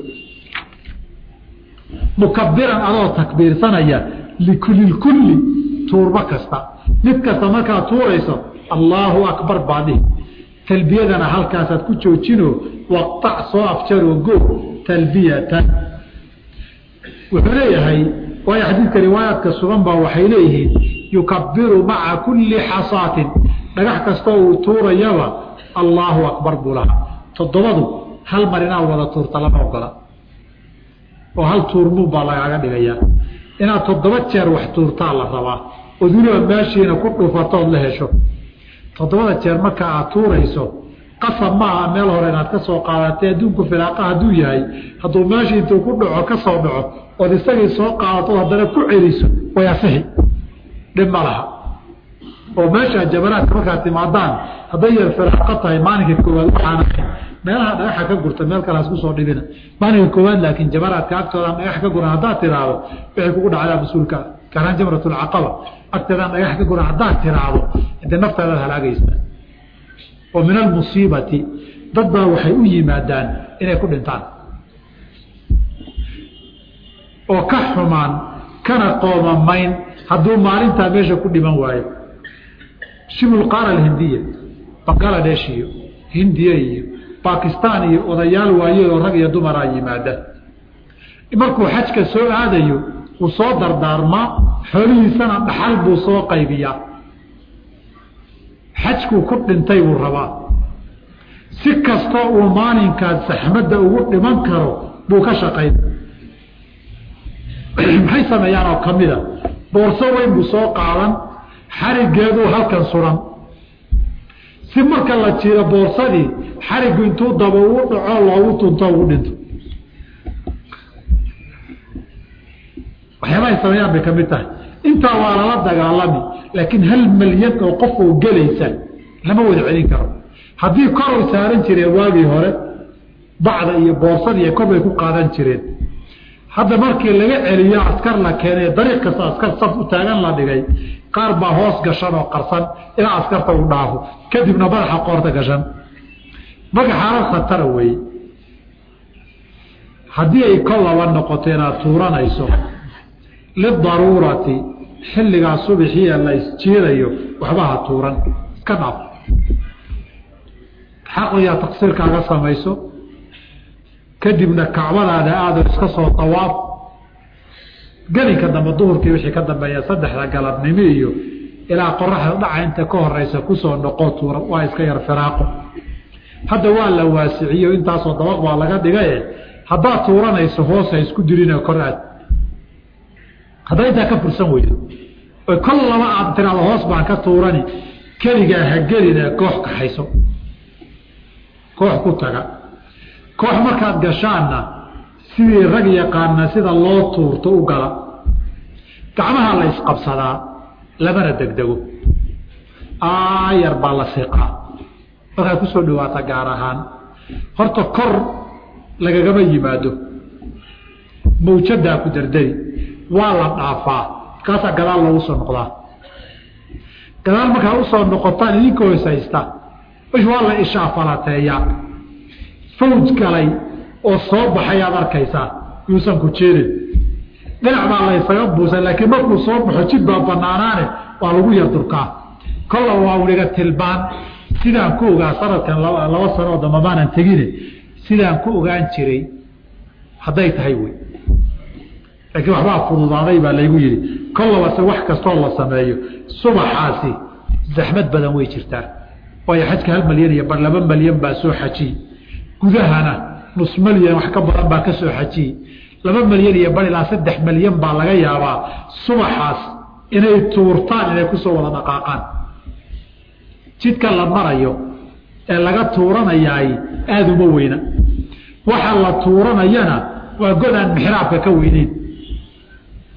mukabiran adoo takbiirsanaya likulilkulli tuurbo kasta mid kasta markaad tuurayso allaahu akbar baadhihi talbiyadana halkaasaad ku joojino waqtac soo afjaroo go talbiyatan wuxuu leeyahay waayo xadiidka riwaayaadka sugan baa waxay leeyihiin yukabiru maca kulli xasaatin dhagax kastoo uu tuurayaba allaahu akbar buu lahaa toddobadu hal mar inaad wada tuurta lama ogola oo hal tuurmuun baa lagaaga dhigayaa inaad toddoba jeer wax tuurtaa la rabaa ood weliba meeshiina ku dhufatood la hesho toddobada jeer marka aad tuurayso qasab maaha meel hore inaad ka soo qaadatay adduunku filaaqa hadduu yahay hadduu meeshii intuu ku dhaco ka soo dhaco ood isagii soo qaadato haddana ku celiso way asixi dhib ma laha oo meeshaa jabanaadka markaad timaadaan hadday yar filaaqa tahay maalinka koowaad waxaan ahay meelaha dhagaxa ka gurta meel kale hasku soo dhibina maalinka koowaad laakiin jabanaadka agtooda dhagax ka guran haddaad tiraahdo waxay kugu dhacdaa mas-uulka karaan jamratulcaqaba agteedaan dhagax ka guran haddaad tiraahdo intee naftaadaad halaagaysa oo min almusiibati dad baa waxay u yimaadaan inay ku dhintaan oo ka xumaan kana qoomamayn hadduu maalintaa meesha ku dhiman waayo shibulqaara alhindiya bangaladesh iyo hindiya iyo bakistan iyo odayaal waayadoo rag iyo dumaraa yimaada markuu xajka soo aadayo wuu soo dardaarmaa xoolihiisana dhaxal buu soo qaybiyaa xajkuu ku dhintay buu rabaa si kastoo uu maalinkaas saxmadda ugu dhiman karo buu ka shaqayn maxay sameeyaan oo ka mida boorso weyn buu soo qaadan xarigeeduu halkan suran si marka la jiro boorsadii xarigu intuu daba ugu dhaco loogu tunto ugu dhinto waxyaabahay sameeyaan bay ka mid tahay intaa waa lala dagaalami laakiin hal malyan oo qof oo gelaysa lama wada celin karo haddii koray saaran jireen waagii hore bacda iyo boorsadiiyo kor bay ku qaadan jireen hadda markii laga celiyo askar la keenay dariiq kasta askar saf u taagan la dhigay qaar baa hoos gashan oo qarsan ilaa askarta uu dhaafo kadibna madaxa qoorta gashan marka xaalad khatara weeye haddii ay kol laba noqoto inaad tuuranayso lidaruurati xilligaa subaxiia la isjiidayo waxba ha tuuran iska dhaaf xaqligaa taqsiirkaaga samayso kadibna kacbadaada aado iska soo dawaaf gelinka dambe duhurkii wixii ka dambeeya saddexda galabnimo iyo ilaa qoraxda dhaca inta ka horeysa kusoo noqo tuura waa iska yar firaaqo hadda waa la waasiciyo intaasoo dabaq baa laga dhigaye haddaad tuuranayso hoos ha isku dirina kor aad haddaa intaa ka fursan weydo oy kol laba aad tiraado hoos baan ka tuurani keligaa ha gelina koox kaxayso koox ku taga koox markaad gashaanna sidii rag yaqaana sida loo tuurto u gala gacmaha la isqabsadaa lamana degdego aayar baa la siqaa markaad kusoo dhawaata gaar ahaan horta kor lagagama yimaado mawjadaa ku dardari waa la dhaafaa kaasaa gadaal loogu soo noqdaa gadaal markaa usoo noqotaan idinka hoosaysta waa la ishaafalateeyaa fawj galay oo soo baxay aad arkaysaa yuusan ku jeedin dhinac baa la ysaga buusan laakiin markuu soo baxo jid baa banaanaane waa lagu yardurkaa kolla waa weliga tilbaan sidaan ku ogaa sanadkan laba sanoo damba maanan tegine sidaan ku ogaan jiray hadday tahay wey laakiin waxbaa fududaaday baa laygu yidhi kollabase wax kastoo la sameeyo subaxaasi zaxmad badan way jirtaa waayo xajka hal malyan iyo bar laba malyan baa soo xajiyey gudahana nus malyan wax ka badan baa ka soo xajiyey laba malyan iyo bar ilaa saddex malyan baa laga yaabaa subaxaas inay tuurtaan inay kusoo wada dhaqaaqaan jidka la marayo ee laga tuuranayaay aada uma weyna waxa la tuuranayana waa godaan mixraabka ka weyneyn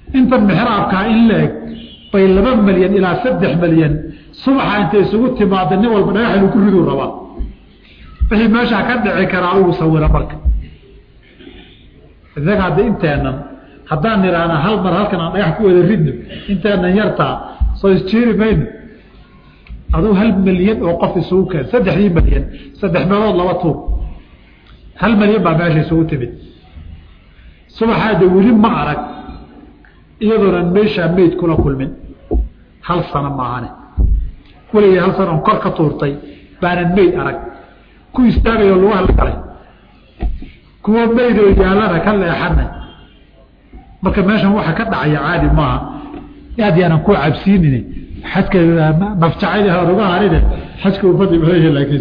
intan mixraabkaa in la-eg bay laba malyan ilaa saddex malyan subaxa intay isugu timaada nin walba dhagax inuu ku riduu rabaa wixii meeshaa ka dhici karaa adugu sawira marka isaga hadda inteenan haddaan nidhaahna hal mar halkan aan dhagax ku wada ridno inteenan yartaa soo isjiiri mayno aduu hal malyan oo qof isugu keen saddexdii malyan saddex meelood laba tuur hal malyan baa meesha isugu timid subaxaada weli ma arag iyadoonan meeshaa meyd kula kulmin hal sano maahane weligay hal sano on kor ka tuurtay baanan meyd arag ku istaagayoo lugaha la galay kuwa meydoo yaallana ka leexanay marka meeshan waxa ka dhacaya caadi maaha aad yaanan ku cabsiinin xajka mafjacayl ruga harine xajka u fadli badan laakiin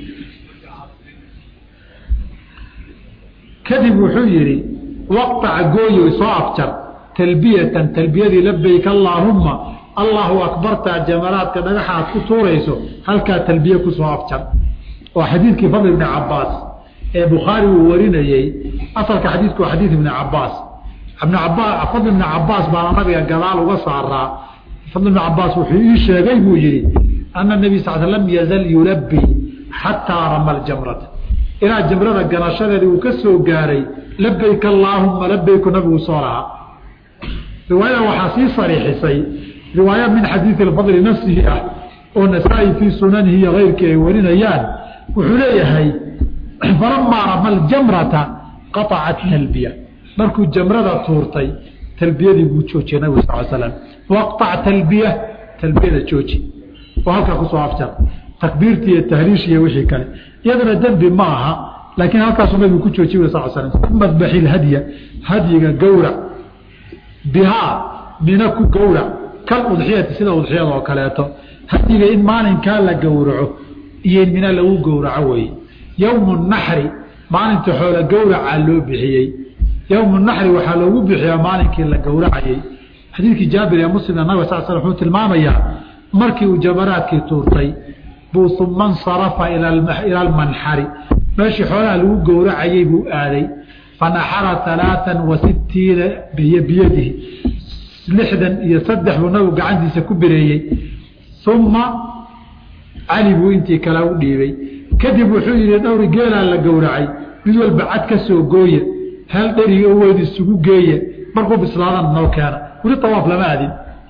kadib wuxuu yidhi waqtaca gooyo soo afjar talbiyatan talbiyadii labayk allaahumma allahu akbartaa jamaraadka dhagaxa aad ku tuurayso halkaa talbiye kusoo afjar oo xadiidkii fadl ibni cabaas ee bukhaari uu warinayey asalka xadiidku waa xadiid ibni cabaas fadl ibni cabaas baana nabiga gadaal uga saaraa fadl ibni cabaas wuxuu ii sheegay buu yihi ana nebi sal lam yazal yulabi xataa rama ljamrata ilaa jamrada ganashadeedii uu ka soo gaaray labayk allaahuma labayku nabigu soo lahaa riwaayada waxaa sii sariixisay riwaaya min xadiidi fadli nafsihi ah oo nasaa-i fii sunanihi iyo keyrkii ay warinayaan wuxuu leeyahay falamaa rama ljamrata qaacat talbiya markuu jamrada tuurtay talbiyadii buu joojiyey nabig sal slam waqac talbiya talbiyada jooji oo halkaa kusoo afjar takbiirti iyo tahliish iyo wixii kale iyadana dembi ma aha laakiin halkaasuu nabigu ku joojiy sal slam uma dbaxi hadya hadyiga gowrac bihaa mina ku gowrac kal udxiyati sida udxiyada oo kaleeto hadyiga in maalinkaa la gowraco iyo in mina lagu gowraco weye yowmu naxri maalinta xoolo gowracaa loo bixiyey yowmu naxri waxaa loogu bixiyaa maalinkii la gowracayey xadiidkii jaabir ee muslimna nabig sal sl wuxuu tilmaamayaa markii uu jamaraadkii tuurtay buu uma nsarafa ila almanxari meeshii xoolaha lagu gowracayey buu aaday fanaxara alaaan wa sitiina biyadihi lixdan iyo saddex buu nabigu gacantiisa ku bireeyey uma cali buu intii kale u dhiibay kadib wuxuu yihi dhowri geelaa la gowracay mid walba cad ka soo gooye hal dheriga o weyn isugu geeye markuu bislaadana noo keena weli tawaaf lama adin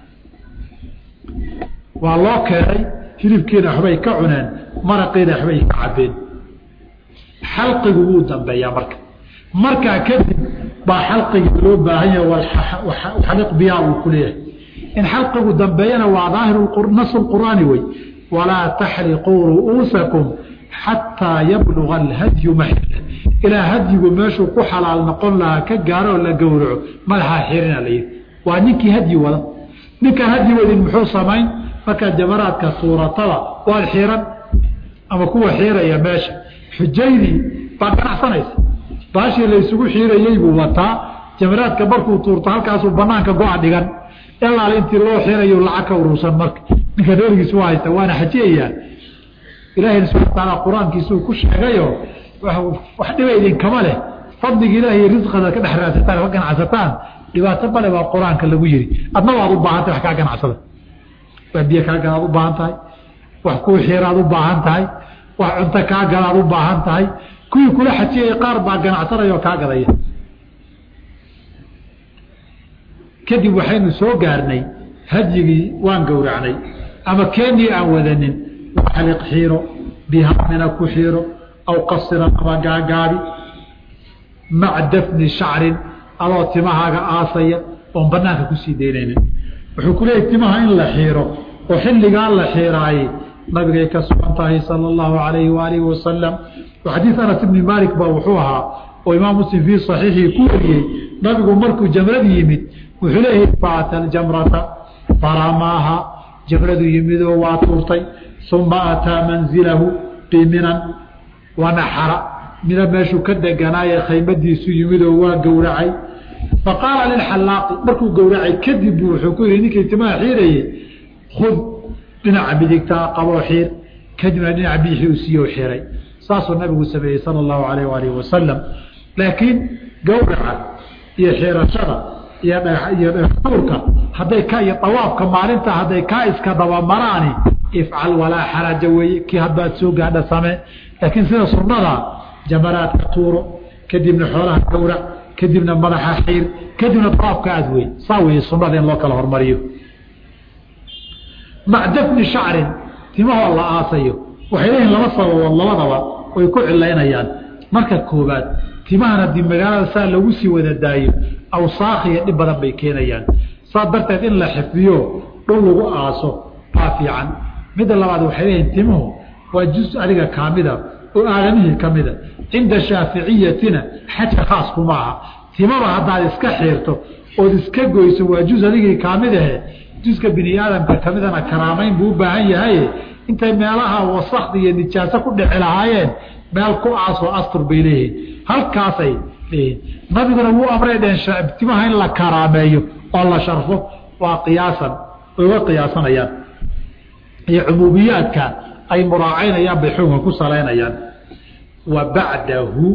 waa loo keenay hilibkiina waxbay ka cuneen maraqiina waxbay ka cabeen xalqigu wuu dambeeyaa marka markaa kadib baa xalqigii loo baahan yahay xaliq biyaa uu ku leeyahay in xalqigu dambeeyana waa daahiru nas qur'aani wey walaa taxriquu ru'uusakum xataa yabluga alhadyu maxila ilaa hadyigu meeshuu ku xalaal noqon lahaa ka gaaroo la gowraco madaxaa xirina la yihi waa ninkii hadyi wada ninkaan hadyi wadin muxuu samayn markaa jamaraadka suuratada waad xiran ama kuwa xiiraya meesha xujaydii baa ganacsanaysa baashii laysugu xiirayey buu wataa jamaraadka markuu tuurto halkaasuu banaanka go-a dhigan ilaal intii loo xirayo lacag ka uruursan marka ninka reergiisu waa haysta waana xajiyayaa ilaahayna subana wataala qur-aankiisuu ku sheegayo wax dhiba idinkama leh fadliga ilaah iyo risqada ka dhex raadsataan ka ganacsataan dhibaato bale baa qur-aanka lagu yiri adna waad u baahantay wax kaa ganacsada wax biyo kaa galaad u baahan tahay wax kuu xiiraad u baahan tahay wax cunto kaa galaad u baahan tahay kuwii kula xajiyay qaar baa ganacsanaya oo kaa gadaya kadib waxaynu soo gaarnay hadyigii waan gowracnay ama keenii aan wadanin xaliq xiiro bihamina ku xiiro aw qasiran ama gaagaabi maca dafni shacrin adoo timahaaga aasaya oon banaanka kusii daynaynin wuxuu ku leeyahy timaha in la xiiro oo xilligaa la xiiraayey nabigay ka sugan tahay sala allahu alayhi waalihi wasalam xadiid anas ibni maalik baa wuxuu ahaa oo imaam muslim fii saxiixii ku wariyey nabigu markuu jamrad yimid wuxuu leeyahay faata aljamrata faramaaha jamradu yimidoo waa tuurtay uma ataa manzilahu biminan wanaxara mina meeshuu ka deganaaye khaymadiisu yimidoo waa gowracay faqaala lilxalaaqi markuu gowracay kadib buu wuxuu ku yihi ninkii timaha xiirayey khud dhinaca midigtaa qaboo xiir kadibna dhinaca bidixii u siiyo xiray saasuu nabigu sameeyey sala allahu alayh waalihi wasalam laakiin gowraca iyo xiirashada iyo iyo dhextuurka hadday ka iyo dawaafka maalinta hadday kaa iska dabamaraani ifcal walaa xaraja weeye kii hadbaad soo gaadha samee laakiin sida sunnada jamaraadka tuuro kadibna xoolaha gowrac kadibna madaxa xiir kadibna dawaafka aad wey saa weeye sunnada in loo kala hormariyo mac dafni shacrin timahoo la aasayo waxay leeyihin laba sababood labadaba way ku cilaynayaan marka koobaad timahan haddii magaalada saa lagu sii wada daayo awsaakhiyo dhib badan bay keenayaan saa darteed in la xifdiyo dhow lagu aaso baa fiican midda labaad waxay leeyihin timuhu waa juz adiga kaamida oo aadamihii ka mida cinda shaaficiyatina xajka khaas kuma aha timaba haddaad iska xiirto ood iska goyso waa juz adigii kaamid ahe juska bini aadamka kamidana karaamayn buu u baahan yahay intay meelaha wasakda iyo nijaaso ku dhici lahaayeen meel ku aasoo astur bay leeyihiin halkaasay leeyihiin nabiguna wuu amray dheen timaha in la karaameeyo oo la sharfo waa qiyaasan way uga qiyaasanayaan iyo cumuumiyaadka ay muraacaynayaan bay xukunka ku salaynayaan wa bacdahu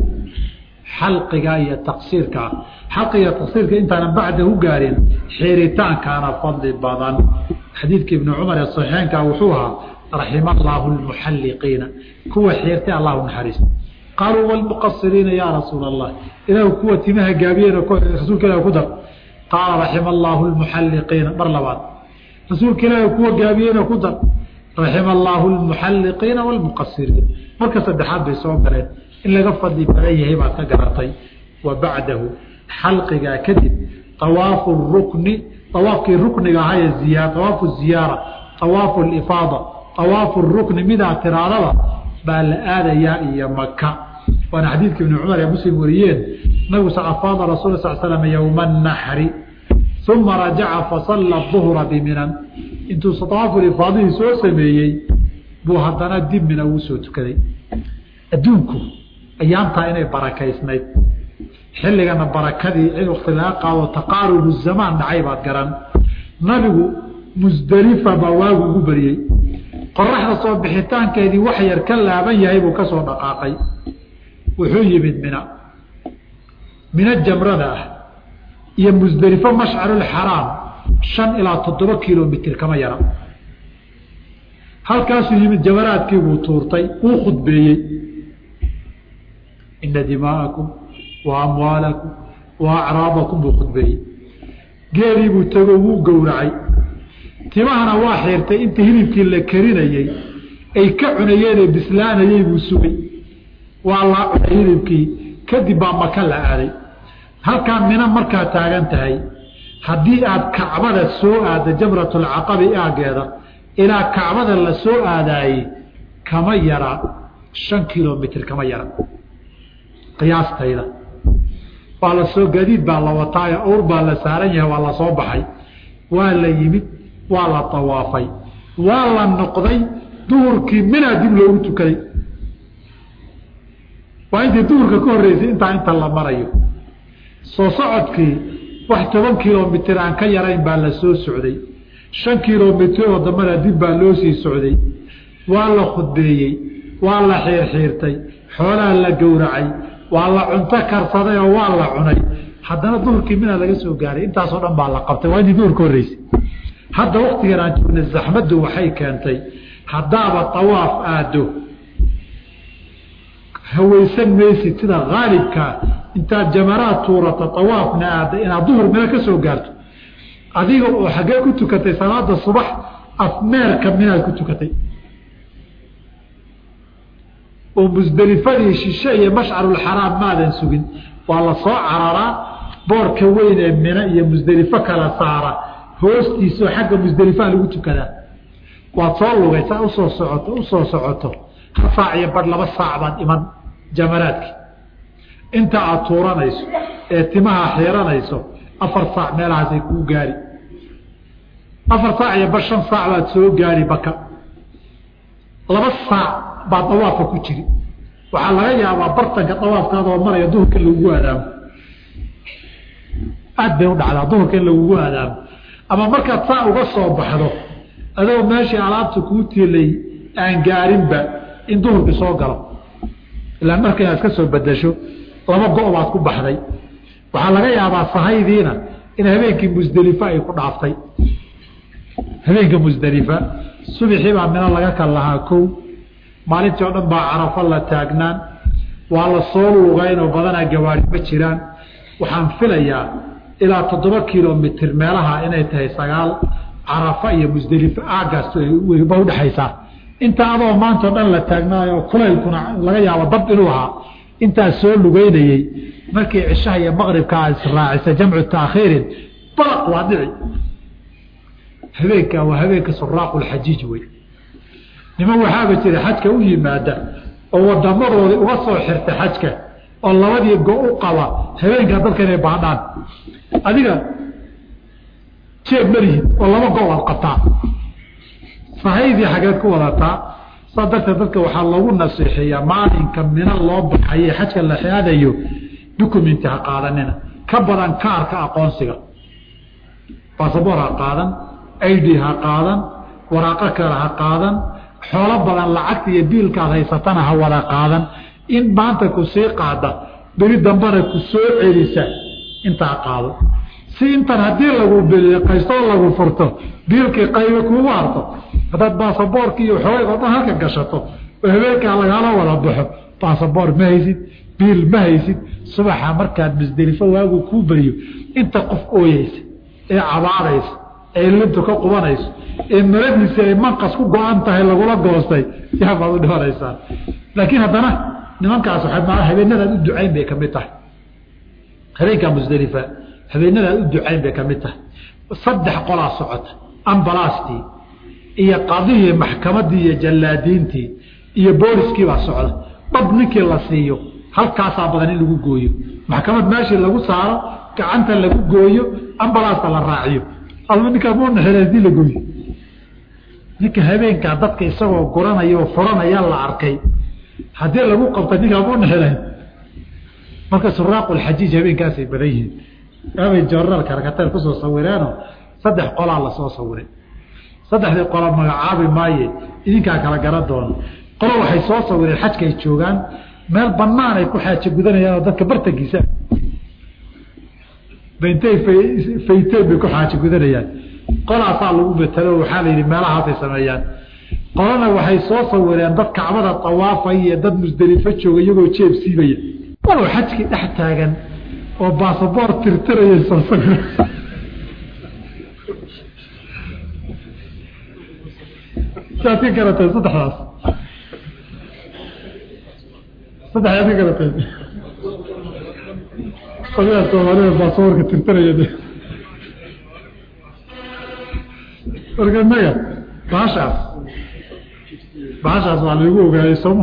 xalqiga iyo taqsiirka xalqiga iyo taqsiirka intaanan bacdahu gaarin xiiritaankaana fadli badan xadiidka ibnu cumar ee saxiixeynka wuxuu ahaa raxima allaahu lmuxalliqiina kuwa xiirtay allahu naxariis qaaluu walmuqasiriina yaa rasuula allah ilahu kuwa timaha gaabiyeen rasuulka ilah ku dar qaala raxima allaahu lmuxalliqiina mar labaad rasuulka ilaahi kuwa gaabiyeyna ku dar raxima allaahu lmuxalliqiina walmuqasiriina marka saddexaad bay soo galeen in laga fadli badan yahay baad ka garatay wa bacdahu xalqigaa kadib awaafu rukni awaafkii rukniga ahaye ziya awaafu ziyaara awaafu lifaada awaafu rukni midaa tiraadada baa la aadayaa iyo maka waana xadiidka ibni cumar ee muslim wariyeen nabigu afaada rasul sal slam yowma naxri uma rajaca fasalla duhra biminan intuu awaafu ifaadihii soo sameeyey buu haddana dib mina uu soo tukaday adduunku ayaamtaa inay barakaysnayd xilligana barakadii in wakti laga qaado taqaarubu zamaan dhacay baad garan nabigu musdelifa baa waagu ugu beriyey qoraxda soo bixitaankeedii wax yar ka laaban yahay buu ka soo dhaqaaqay wuxuu yimid mina mina jamrada ah iyo musdelifo mashcarulxaraam shan ilaa toddoba kilomitr kama yara halkaasuu yimid jamaraadkii buu tuurtay wuu khudbeeyey ina dimaa'akum wa amwaalakum wa acraadakum buu khudbeeyey geelii buu tego wuu gowracay timahana waa xiirtay inta hilibkii la karinayey ay ka cunayeen ee bislaanayey buu sugay waa laa cunay hilibkii kadib baa maka la aaday halkaa mina markaa taagan tahay haddii aad kacbada soo aadda jamratulcaqabi aageeda ilaa kacbada la soo aadaayey kama yara shan kilomitr kama yara qiyaastayda waa la soo gadiid baa la wataayo awr baa la saaran yahay waa la soo baxay waa la yimid waa la tawaafay waa la noqday duhurkii minaa dib loogu tukaday waa intii duhurka ka horreysay intaa inta la marayo soo socodkii wax toban kilomitr aan ka yarayn baa la soo socday shan kilomitr oo dambana dib baa loo sii socday waa la khudbeeyey waa la xiirxiirtay xoolaa la gowracay waa la cunto karsaday oo waa la cunay haddana duhurkii mina laga soo gaaray intaasoo dhan baa la qabtay waa intii duhur ka horreysay hadda waktigan aan joogna zaxmaddu waxay keentay haddaaba tawaaf aado hawaysan maysid sida haalibkaa intaad jamaraad tuurata tawaafna aada inaad duhur mina ka soo gaarto adiga oo xaggee ku tukatay salaada subax afmeerka minaad ku tukatay oo musdelifadii shishe iyo mashcarulxaraam maadan sugin waa la soo cararaa boorka weyn ee mina iyo musdelifo kala saara hoostiisao xagga musdelifaa lagu tukadaa waad soo lugaysaa usoo socoto usoo socoto hal saac iyo bar laba saac baad iman jamaraadki inta aada tuuranayso ee timaha xiiranayso afar saac meelahaasay kuu gaari afar saac iyo bar shan saac baad soo gaari baka laba saac baa dawaafka ku jiri waxaa laga yaabaa bartanka dawaafkaadoo maraya duhurka in lagugu aadaamo aad bay u dhacdaa duhurka in lagugu aadaamo ama markaad saa uga soo baxdo adoo meeshii alaabta kuu tiilay aan gaarinba in duhurkii soo galo ilaa marka inaad ka soo bedasho laba go- baad ku baxday waxaa laga yaabaa sahaydiina in habeenkii musdelifa ay ku dhaaftay habeenka musdelifa subixii baa mina laga kal lahaa kow maalintii oo dhan baa carafo la taagnaan waa la soo luugaynoo badanaa gawaari ma jiraan waxaan filayaa ilaa toddoba kilomitr meelaha inay tahay sagaal carafa iyo musdelifa aagaas ba udhexaysaa inta adoo maantao dhan la taagnaayo kulaylkuna laga yaabo dab inuu ahaa intaas soo lugeynayey markii cishaha iyo maqribkaa israacisa jamcu taakhiirin baraq waa dhici habeenka waa habeenka suraaqulxajiij wey niman waxaaba jira xajka u yimaada oo wadamadoodi uga soo xirta xajka oo labadii go u qaba habeenkaa dadka inay baadhaan adiga jeeb malihid oo laba go aad qabtaa sahaydii xageed ku wadataa saa darteed dadka waxaa loogu nasiixeeyaa maalinka mina loo baxaye xajka la aadayo documenti ha qaadanina ka badan kaarka aqoonsiga basaboor ha qaadan id ha qaadan waraaqo kale ha qaadan xoolo badan lacagta iyo biilkaad haysatana ha wada qaadan in maanta ku sii qaada beri dambana ku soo celisa intaa qaado si intan haddii lagu biliqaystoo lagu furto biilkii qaybe kuugu harto haddaad baasaboorki iyo xoogayg oo dhan halka gashato oo habeenkaa lagaala wada baxo baasaboor ma haysid biil ma haysid subaxa markaad musdelifo waagu kuu beriyo inta qof ooyeysa ee cabaadaysa ee lintu ka qubanayso ee maradiisi ay manqas ku go-an tahay lagula goostay yaabaad u dhimanaysaa laakiin haddana nimankaas waay habeenadaad u ducayn bay kamid tahay habeenkaa musdelifa habeenadaad u ducayn bay kamid tahay saddex qolaa socota ambalaastii iyo qadihii maxkamadii iyo jallaadiintii iyo booliskii baa socda dhab ninkii la siiyo halkaasaa badan in lagu gooyo maxkamad meeshii lagu saaro gacanta lagu gooyo ambalaasta la raaciyo alma ninkaa munaxel hadii la gooyo ninka habeenkaa dadka isagoo guranaya oo furanaya la arkay haddii lagu qabtay ninkaa munaxelayn marka suraaqulxajiij habeenkaasay badan yihiin abay jornaal karkateer kusoo sawireeno saddex qolaa lasoo sawiray saddexdii qola magacaabi maaye idinkaa kala garan doono qolo waxay soo sawireen xajkaay joogaan meel banaan ay ku xaajo gudanayaan oo dadka bartankiisa bintay fayteen bay ku xaajo gudanayaan qolaasaa lagu betelo waxaa la yidhi meelahaasay sameeyaan qolana waxay soo sawireen dad kacbada tawaafaya iyo dad musdelifo jooga iyagoo jeeb siibaya walow xajkii dhex taagan oo baasaboor tirtiraya soo sawir saad ka garatay saddexdaas saddex aad ka garatay qolyaha soomaalida baasaboorka tirtiraya de marka naga bahashaas bahashaas waa laigu ogaayay sooma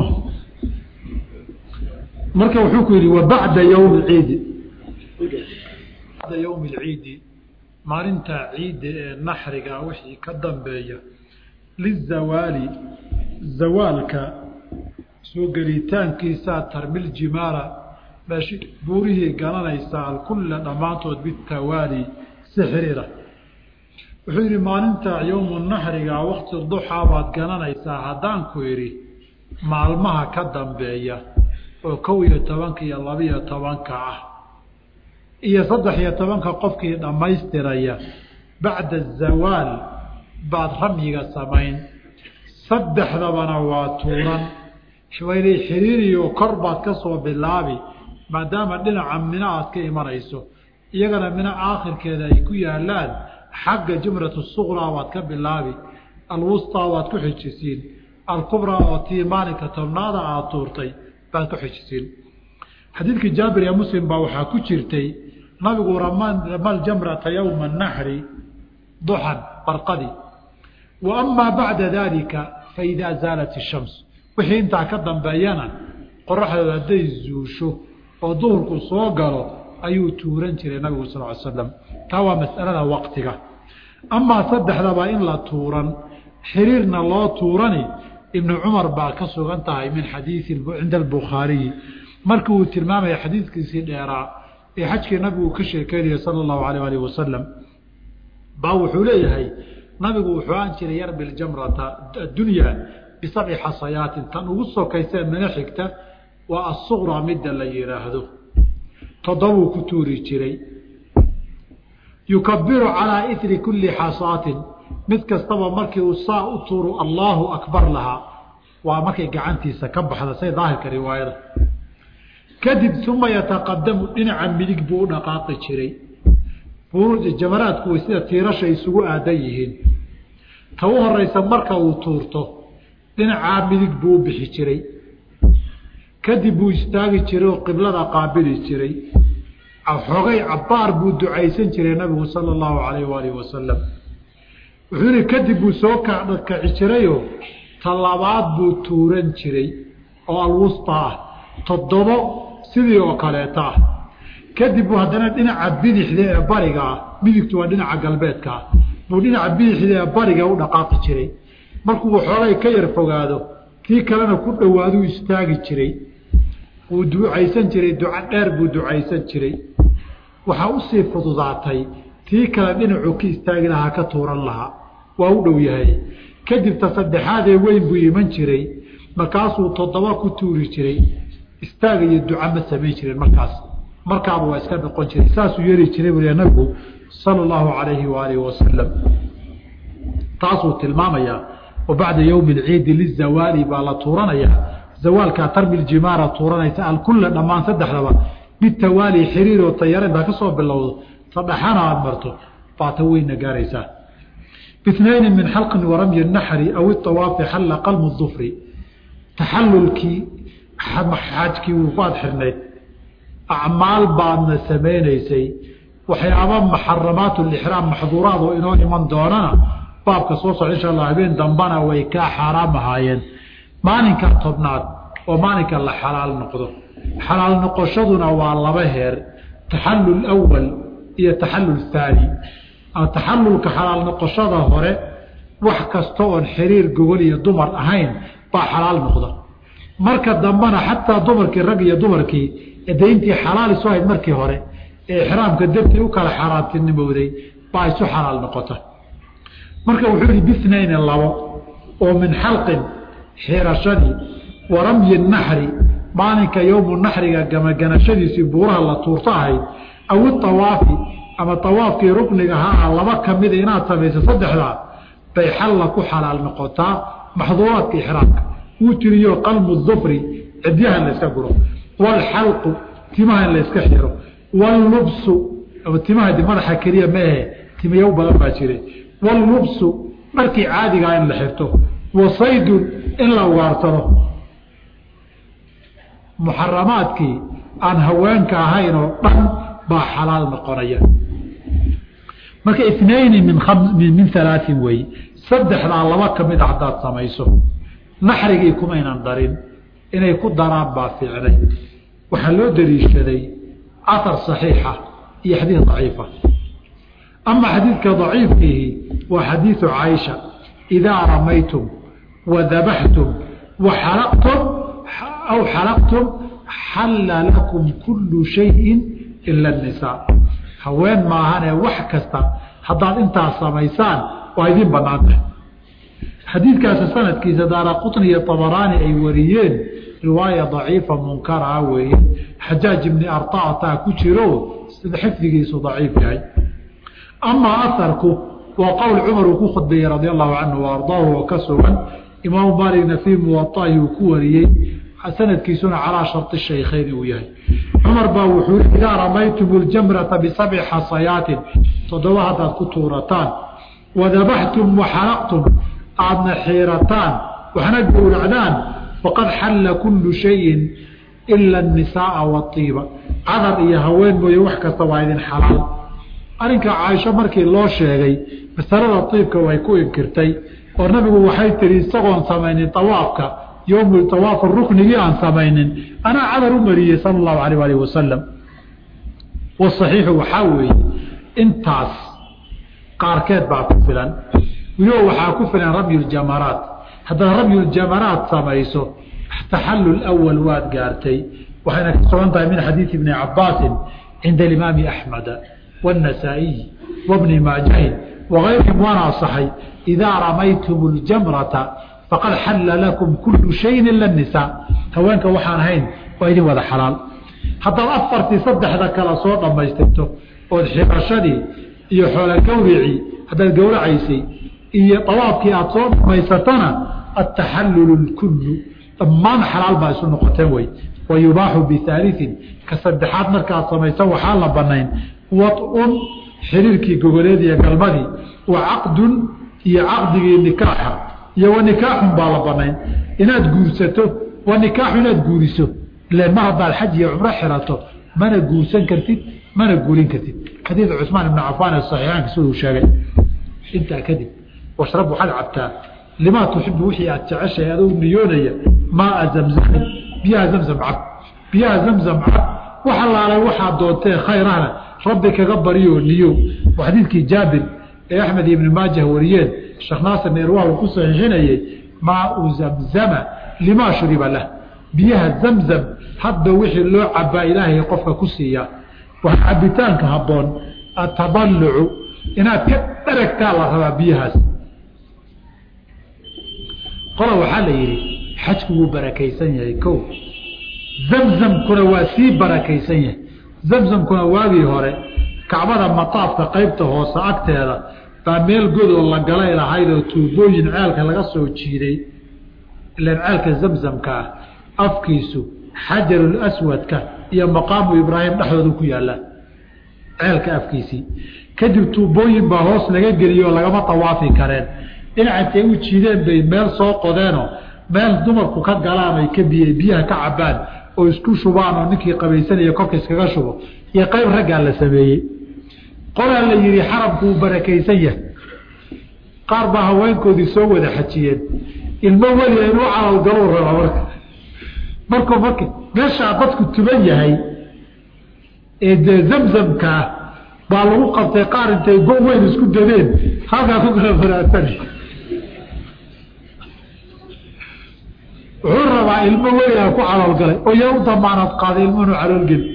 marka wuxuu ku yidhi wa bacda ywmi ciidi bacda ywmi lciidi maalinta ciidda ee naxriga wixii ka dambeeya lizawaali zawaalka soo gelitaankiisaa tarmil jimaala meeshi buurihii garanaysaa alkulla dhammaantood bitawaali si xiriira wuxuu yidhi maalinta yowmu naxriga wakti duxaa baad garanaysaa haddaan ku idhi maalmaha ka dambeeya oo kow iyo tobanka iyo labiyo tobanka ah iyo saddex iyo tobanka qofkii dhammaystiraya bacda azawaal baad ramyiga samayn saddexdabana waa tuuran waynay xiriiriyo kor baad ka soo bilaabi maadaama dhinaca mina aad ka imanayso iyagana mina aakhirkeeda ay ku yaalaan xagga jumratu suqraa waad ka bilaabi alwustaa waad ku xijisiin alkubraa oo tii maalinka tobnaada aad tuurtay baad ku xijisiin xadiidkii jaabir ee muslim baa waxaa ku jirtay nabigu ramal jamrata yowma naxri duxan barqadi wa amaa bacda dalika faidaa zaalat ishams wixii intaa ka dambeeyana qoraxdooda hadday zuusho oo duhurku soo galo ayuu tuuran jiray nabigu sal ly slam taa waa masalada waqtiga amaa saddexdaba in la tuuran xiriirna loo tuurani ibnu cumar baa ka sugan tahay min xadiii cinda albukhaariyi markii uu tilmaamaya xadiidkiisii dheeraa ee xajkii nabigu ka sheekeynaya sala allahu alayh alih wasalam baa wuxuu leeyahay nabigu wuxuu aan jiray yarbi ljamrata addunya bisabci xasayaatin tan ugu sokaysee mina xigta waa asuqraa midda la yidhaahdo toddobuu ku tuuri jiray yukabiru calaa iri kulli xasaatin mid kastaba markii uu saa u tuuru allaahu akbar lahaa waa markay gacantiisa ka baxda say daahirka riwaayada kadib uma yataqadamu dhinaca midig buu u dhaqaaqi jiray jamaraadku way sida tiirasha isugu aadan yihiin ta u horeysa marka uu tuurto dhinacaa midig buu u bixi jiray kadib buu istaagi jiray oo qiblada qaabili jiray xoogay cabbaar buu ducaysan jiray nabigu sala allahu calayh waalihi wasalam wuxuu yihi kadib buu soo kaci jirayoo talabaad buu tuuran jiray oo alwusta ah toddobo sidii oo kaleeta ah kadib buu haddana dhinaca bidixda ee bariga ah midigtu waa dhinaca galbeedka ah buu dhinaca bidixda ee bariga u dhaqaaqi jiray markuu xoogay ka yar fogaado kii kalena ku dhowaaduu istaagi jiray wuu ducaysan jiray duco dheer buu ducaysan jiray waxaa usii fududaatay tii kale dhinacuu ka istaagi lahaa ka tuuran lahaa waa u dhow yahay kadib ta saddexaadee weyn buu iman jiray markaasuu toddoba ku tuuri jiray istaaga iyo duca ma samayn jiren markaas markaaba waa iska noqon jiray saasuu yeeri jiray buu nabigu sala allahu calayhi waalihi wasalam taasuu tilmaamayaa wa bacda yowmi alciidi lizawaali baa la tuuranayaa zawaalkaa tarmi ljimaara tuuranaysa alkulla dhammaan saddexdaba bitawaali xiriir oo tayara intaa ka soo bilowdo sadhaxana aada marto baata weyna gaaraysaa bihnayni min xalqin waramyi naxri aw iawaafi xalla qalmu dufri taxallulkii xaajkii wuu ku ad xirnayd acmaal baadna samaynaysay waxyaaba maxaramaat lixraam maxduuraad oo inoo iman doonana baabka soo socda insha allah habeen dambana way kaa xaaraam ahaayeen maalinka tobnaad oo maalinka la xalaal noqdo xalaal noqoshaduna waa laba heer taxallul awal iyo taxallul haani taxallulka xalaal noqoshada hore wax kasta oon xiriir gogol iyo dumar ahayn baa xalaal noqda marka dambena xataa dumarkii rag iyo dumarkii dayntii xalaal isu ahayd markii hore ee ixraamka dartii u kala xaaraantinimowday baa isu xalaal noqota marka wuxuu yihi bithnayni labo oo min xalqin xirashadii wa ramyi naxri maalinka yowmu naxriga gamaganashadiisii buuraha la tuurto ahayd aw iawaafi ama awaafkii rukniga haa laba kamida inaad samayso saddexdaa bay xalla ku xalaal noqotaa maxduuraadka ixraamka wuu tiriyo qalmu dufri cidyaha in layska guro waalxalqu timaha in layska xiro wallubsu timaha madaxa keliya maahe timayow badan baa jire wallubsu dharkii caadigaa in la xirto wa saydun in la ugaarsado muxaramaadkii aan haweenka ahayn oo dhan baa xalaal noqonaya marka inayni min min alaain wey saddexdaa laba ka mid a haddaad samayso naxrigii kumaynan darin inay ku daraan baa fiicnay waxaa loo daliishaday aar صaxiixa iyo xadiid daciifa ama xadiidka daciifkiihi waa xadiidu caaisha idaa ramaytum wadabaxtum waxalaqtum aw xalaqtum xalla lakum kulu shayin ila الnisaa haween maahanee wax kasta haddaad intaas samaysaan waa idin banaan tahay xadiidkaasi sanadkiisa daara qطni iyo طabaraani ay wariyeen riwaaya daciifa munkaraa weeye xajaaj ibni arطataa ku jiro sida xifdigiisu daciif yahay amaa aharku waa qowl cumar uu ku khudbeeyey radi allahu canhu waardaahu oo ka sugan imaamu maaligna fii muwaطahi uu ku wariyey sanadkiisuna calaa sharطi shaykhayn uu yahay cumar baa wuxuu i idaa ramaytum اljamrata bisabci xasayaatin toddoba haddaad ku tuurataan wadabaxtum waxalaqtum aadna xiirataan waxna gowracdaan faqad xalla kulu shayin ila الnisaaa waطiiba cadar iyo haween mooye wax kasta waa idin xalaal arrinka caaisho markii loo sheegay masalada iibka way ku inkirtay oo nabigu waxay tihi isagoon samaynin awaafka yowm awaaf ruknigii aan samaynin anaa cadar u mariyey sala اllahu alayh alih wasalam waصaxiixu waxaa weeye intaas qaarkeed baa ku filan weliba waxaa ku filan ramyu ljamaraat haddaad ramyuljamaraat samayso taxallul awal waad gaartay waxayna ka sugan tahay min xadiidi ibni cabaasin cinda alimaami axmeda waاnasaa'iyi wabni maajahin wagayrihim waana asaxay idaa ramaytum اljamrata faqad xalla lakum kulu shayin ila nisaa haweenka waxaan ahayn waa idin wada xalaal haddaad afartii saddexda kale soo dhammaystirto ood xirashadii iyo xoola gawricii haddaad gawracaysay iyo dawaafkii aada soo dhamaysatana ataxallulu lkullu dhammaan xalaal baa isu noqoteen wey wa yubaaxu bihaaliin ka saddexaad markaad samaysa waxaa la banayn wadun xiriirkii gogoleed iyo galmadii wa caqdun iyo caqdigii nikaaxa iyo wa nikaaxun baa la banayn inaad guursato wa nikaaxu inaad guuriso ilan mar haddaad xaj iyo cumro xirato mana guursan kartid mana guurin kartid xadiid cusmaan ibnu cafaan ee saxiixaanka siduu sheegay intaa kadib washrab waxaad cabtaa limaa tuxibu wixii aad jeceshahay adou niyoonaya maaa zamzamin biyaha zamzam cab biyaha zamzam cab wax allaalay waxaad doontee khayrahna rabbi kaga bariyoo niyow waa xadiidkii jaabir ee axmed ibni maajah wariyeen sheekh naasir neerwaal uu ku saxiixinayey maau zamzama limaa shuriba lah biyaha zamzam hadba wixii loo cabaa ilaahay qofka ku siiyaa waa cabitaanka habboon ataballucu inaad ka dharagtaa la rabaa biyahaas qola waxaa la yidhi xajku wuu barakaysan yahay ko zamzamkuna waa sii barakaysan yahay zamzamkuna waagii hore kacbada mataafka qaybta hoose agteeda baa meel godoo la galay lahayd oo tuubooyin ceelka laga soo jiiday ilan ceelka zamzamka ah afkiisu xajarul aswadka iyo maqaamu ibraahim dhexdooda ku yaalla ceelka afkiisii kadib tuubooyin baa hoos laga geliyoo lagama tawaafi kareen dhinaca intay u jiideen bay meel soo qodeenoo meel dumarku ka galaan ay ka biy biyaha ka cabaan oo isku shubaan oo ninkii qabaysanaya korka iskaga shubo iyo qayb raggaa la sameeyey qolaa la yidhi xarabku uu barakaysan yahay qaar baa haweenkoodii soo wada xajiyeen ilmo weliga inuu calalgaluu raba marka markuu marka meeshaa dadku tuban yahay ee dee zamzamkaa baa lagu qabtay qaar intay go weyn isku dadeen halkaa ku kala faraasani wuxuu rabaa ilmo weligaa ku caloolgalay oo yaa u damaanad qaaday ilmo inuu caloolgeli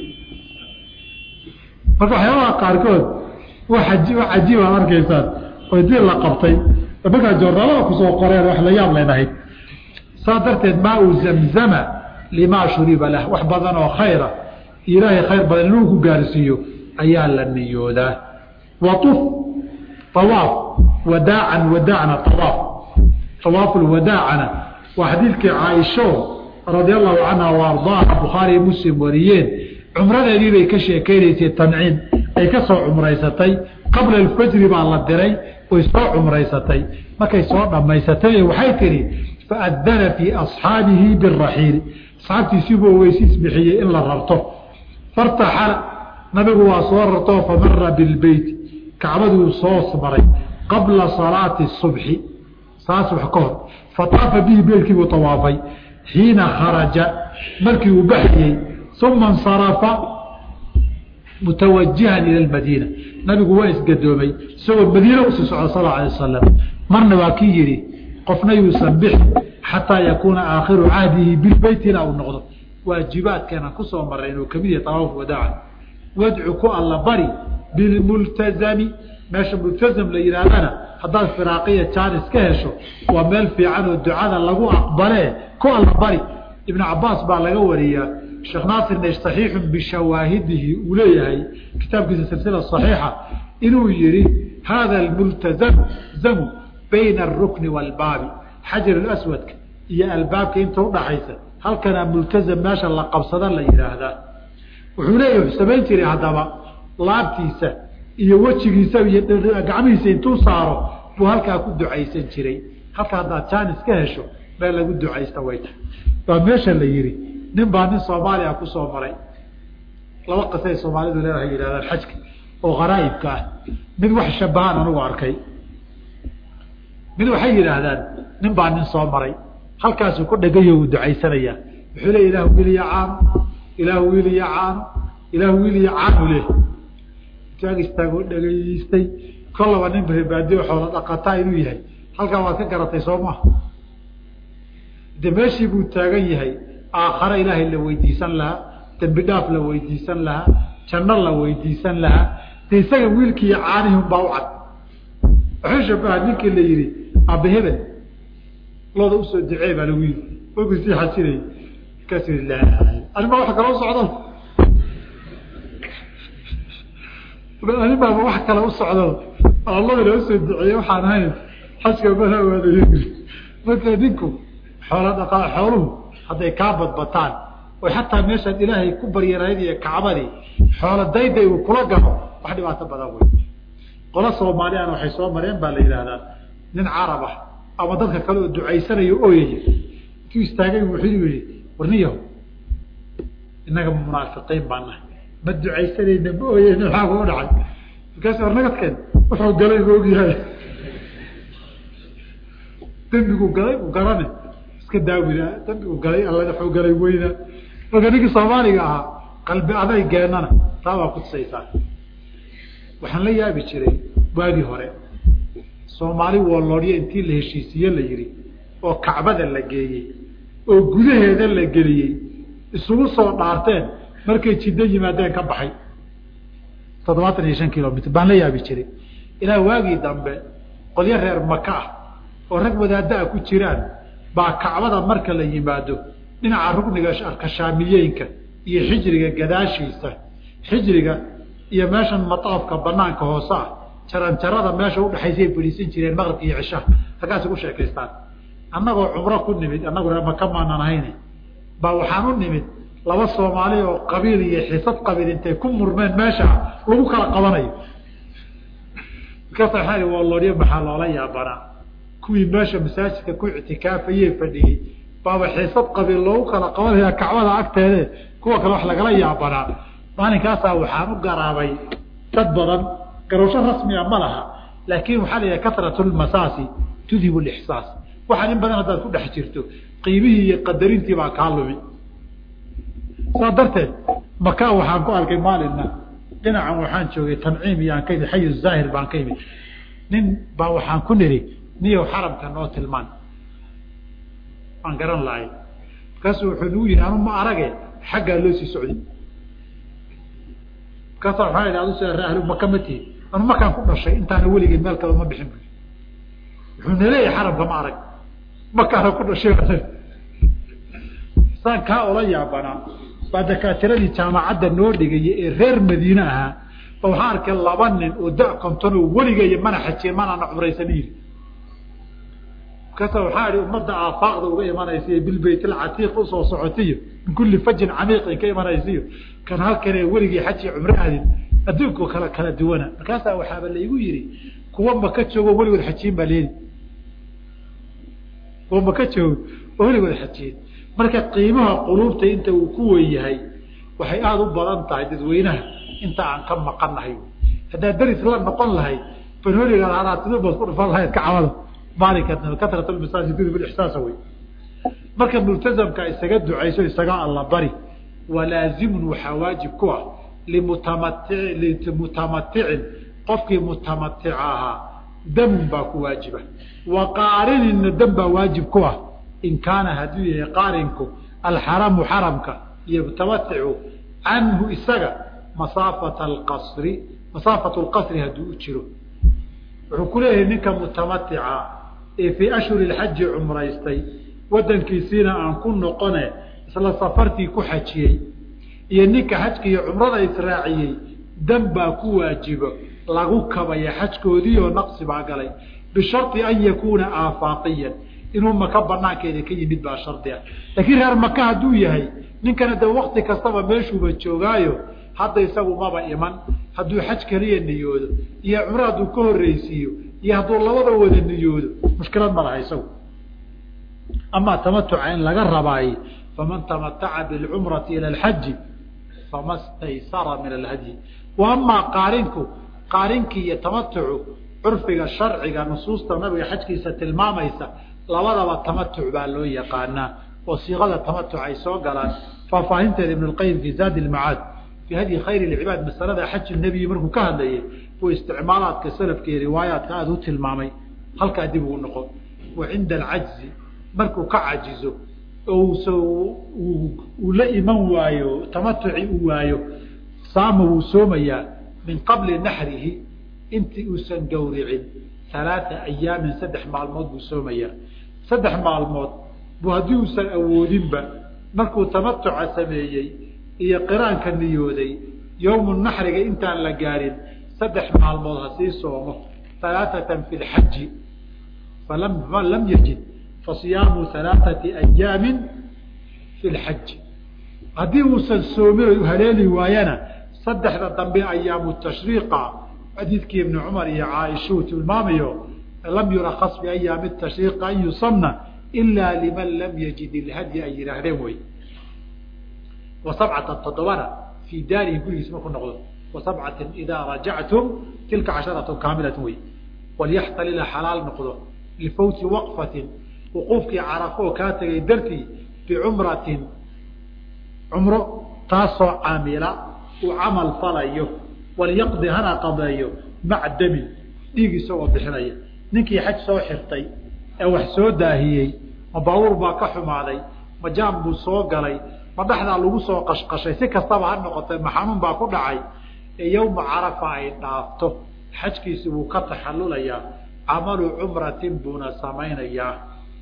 marka waxyaabaha qaarkood cajiib aad arkaysaan oo dii la qabtay markaa joornaalada kusoo qoreen wax la yaab leynahayd saas darteed maau zamzama limaa shuriba lah wax badan oo khayra ilaahay khayr badan inuu ku gaarsiiyo ayaa la niyoodaa wauf awaaf wadaacan wadaacna awaaf awaafu lwadaacana waa xadiidkii caaisho radia allahu canha wa ardaaha bukhaari iyo muslim wariyeen cumradeedii bay ka sheekeynaysay tanciim ay ka soo cumraysatay qabla alfajri baa la diray way soo cumraysatay markay soo dhammaysatay waxay tihi faadana fii asxaabihi biraxiili asxaabtiisiibuu ogeysiis bixiyey in la rarto fartaxala nabigu waa soo rartoo famara bilbeyti kacbaduu soo maray qabla salaati subxi saa subax ka hor fataafa bihi beelkiibuu tawaafay xiina kharaja markii uu baxayey uma insarafa mutawajihan ila lmadiina nabigu waa isgadoomay isagoo madiina usii socda sal alay wasalam marna waa kii yidhi qofna yuusan bixi xataa yakuuna aakhiru cahdihi bilbeyti ilaa uu noqdo waajibaadkeena kusoo maray inuu kamid yahay tawaaf wadaaca wadcu ku alla bari bilmultazami meesha multazam la yidhaahdana haddaad firaaqiya jaanis ka hesho waa meel fiican oo ducada lagu aqbalee ku alla bari ibnu cabaas baa laga wariyaa sheekh naasirna saxiixun bishawaahidihi uu leeyahay kitaabkiisa silsila saxiixa inuu yihi hada almultazam zamu bayna arukni waalbaabi xajar aswadka iyo albaabka inta udhaxaysa halkanaa multazam meesha la qabsada la yidhaahdaa wuxuu leeyahy samayn jiray haddaba laabtiisa iyo wejigiisa iyo gacmihiisa intuu saaro buu halkaa ku ducaysan jiray halka haddaad jaanis ka hesho meel lagu ducaysta way tahay waa meesha la yihi nin baa nin soomaaliya kusoo maray laba qisay soomaalidu leedahay yidhahdaan xajka oo kharaa'ibka ah mid wax shabahaan anugu arkay mid waxay yidhaahdaan nin baa nin soo maray halkaasuu ku dhagayo uu ducaysanayaa wuxuu le ilah wiil iyo caano ilaah wiil iyo caano ilaah wiil iyo caanu leh taag istaagoo dhagaystay kollaba nin reebaadiyo xoola dhaqataa inuu yahay halkaa waad ka garatay soo maha de meeshii buu taagan yahay aakhare ilaahay la weydiisan lahaa dembi dhaaf la weydiisan lahaa janno la weydiisan lahaa de isaga wiilkiiyo caanihun baa u cad wuxuu shabaha ninkii la yihi aaba hebel looda usoo ducee baa lagu yii ogu sii xasinay markaasuu yii la anima wax kaloo socdo ani baaba wax kale u socdo allah inoo soo duceeye waxaan ahayn xajka mana waadayo marka ninku xoola dhaqaa xooluhu hadday kaa badbataan oy xataa meeshaad ilaahay ku baryarayd iyo kacbadii xoola dayday uu kula galo wax dhibaato badan wey qola soomaaliyana waxay soo mareen baa la yidhaahdaa nin carab ah ama dadka kale oo ducaysanayo ooyaya intuu istaagay wuxuu yihi warniyaho innaga munaafiqiin baa nahay ma ducaysanayna ma ooyeyna maxaa u dhacay markaas war nagadkeen wuxuu galay ma ogyahay dembigu galay u garane iska daawina dembigu galay alla wuxuu galay weyna marka ninkii soomaaliga ahaa qalbi adaygeenana taa baa kutusaysaa waxaan la yaabi jiray waagii hore soomaali wooloodyo intii la heshiisiye la yihi oo kacbada la geeyey oo gudaheeda la geliyey isugu soo dhaarteen markay jiddo yimaadeen ka baxay toddobaatan iyo shan kilomitr baan la yaabi jiray ilaa waagii dambe qolyo reer maka ah oo rag wadaaddaa ku jiraan baa kacbada marka la yimaado dhinaca rugniga kashaamiyeenka iyo xijriga gadaashiisa xijriga iyo meeshan mataafka banaanka hoose ah jaranjarada meesha udhexaysay fadhiisan jireen maqribka iyo cishaha halkaas ugu sheekaystaan annagoo cumro ku nimid annagu reer maka maanan ahayne baa waxaan u nimid laba soomaali oo qabiil iyo xisad qabiil intay ku murmeen meesha lagu kala qabanayo markaasa waxaa waloodyo maxaa loola yaabanaa kuwii meesha masaajidka ku ictikaafaye fadhiyey baaba xiisad qabiil loogu kala qabanaya kacbada agteede kuwa kale wax lagala yaabanaa maalinkaasaa waxaan u garaabay dad badan garowsho rasmiga ma laha laakin waxaa la yidhaha kasratu lmasaasi tudhibu lixsaas waxaan in badan haddaad ku dhex jirto qiimihii iyo qadarintii baa kaa lumi saa darteed maka waxaan ku arkay maalina dhinacan waxaan joogay tanciim iyaan ka imid xayu zaahir baan ka imid nin baa waxaan ku niri niyow xaramka noo tilmaan waan garan lahay markaasu wuxuu nagu yihi anu ma arage xaggaa loo sii socday markaasa waxaa idhi adu sida ahlu maka ma tihin anu makaan ku dhashay intaana weligay meel kale ma bixin bu wuxuu naleeyahay xaramka ma arag makaana ku dhashay saan kaa ola yaabanaa baa dakaatiradii jaamacadda noo dhigaya ee reer madiine ahaa ba waxaa arkay laba nin oo da konton oo weligay mana xajiyen manaana cumraysan yiri markaasa waxaa ihi ummadda aafaaqda uga imanaysiyo bilbayt alcatiiq usoo socotiyo min kulli fajin camiiqin ka imanaysiyo kan halkanee weligii xaji cumro aadin adduunku kala kala duwana markaasaa waxaaba laigu yihi kuwa maka joogo weligood xajiyin baa leedi kuwa maka joogo oo weligood xajiyin marka qiimaha quluubta inta uu ku wen yahay waxay aada u badan tahay dadweynaha inta aan ka maqanahay haddaad daris la noqon lahayd banoligaad haraatida baad ku dhufan lahayd kacbada maalinka kasratmasaajidsaasa wey marka multazamka isaga ducayso isaga alla bari walaazimun waxaa waajib ku ah limutamati limutamaticin qofkii mutamatica ahaa damun baa ku waajiba wa qaarinina dam baa waajib ku ah in kaana hadduu yahay qaarinku alxaramu xaramka iyo mutamaticu canhu isaga masaafata alqasri masaafatu lqasri hadduu u jiro wuxuu ku leeyahay ninka mutamatica ee fii ashhuri lxaji cumraystay wadankiisiina aan ku noqone isla safartii ku xajiyey iyo ninka xajka iyo cumrada israaciyey dan baa ku waajibo lagu kabaya xajkoodii oo naqsi baa galay bishardi an yakuuna aafaaqiyan inuu maka banaankeeda ka yimid baa shardi ah laakiin reer maka hadduu yahay ninkana de wakti kastaba meeshuuba joogaayo hadda isagu maba iman hadduu xaj keliya niyoodo iyo cumro hadduu ka horreysiiyo iyo hadduu labada wada niyoodo mushkilad ma laha isagu amaa tamatuca in laga rabaaye faman tamataca bilcumrati ila alxaji fama staysara min alhadyi wa amaa qaarinku qaarinkii iyo tamatucu curfiga sharciga nusuusta nabiga xajkiisa tilmaamaysa labadaba tamatuc baa loo yaqaanaa oo siiqada tamatuc ay soo galaan faahfaahinteeda ibn اlqayim fi zaadi lmacaad fi hadyi khayr اlcibaad masalada xaj nebiyi markuu ka hadlayay uu isticmaalaadka salafka iyo riwaayaadka aada u tilmaamay halkaa dib ugu noqon wa cinda alcajzi markuu ka cajizo oo uu la iman waayo tamatuci uu waayo saama wuu soomayaa min qabli naxrihi intii uusan gawricin alaaa ayaamin saddex maalmood buu soomayaa saddex maalmood buu haddii uusan awoodinba markuu tamatuca sameeyey iyo qiraanka niyooday yowmu naxriga intaan la gaarin saddex maalmood ha sii soomo halaaثatan fi lxaji falam man lam yajid fasiyaamu halaaثati ayaamin fi lxaji haddii uusan soomin haleeli waayana saddexda dambe ayaamu tashriiqa xadiidkii ibni cumar iyo caaisha uu tilmaamayo lam yurakas biayaami tashriiqa an yusamna ilaa liman lam yajid ilhadyi ay yihaahdeen wey wa sabcatan toddobana fii daarihi gurigiis marku noqdo wa sabcatin idaa rajactum tilka casharatun kaamilatun wey walyaxtalila xalaal noqdo lifawti waqfatin wuquufkii carafo oo kaa tegay dartii bicumratin cumro taasoo caamila uu camal falayo walyaqdi hana qadeeyo maca damin dhiig isagoo bixinaya ninkii xaj soo xirtay ee wax soo daahiyey ma baabuur baa ka xumaaday ma jaam buu soo galay ma dhexdaa lagu soo qashqashay si kastaba ha noqotay ma xanuun baa ku dhacay ee yowma carafa ay dhaafto xajkiisi wuu ka taxallulayaa camalu cumratin buuna samaynayaa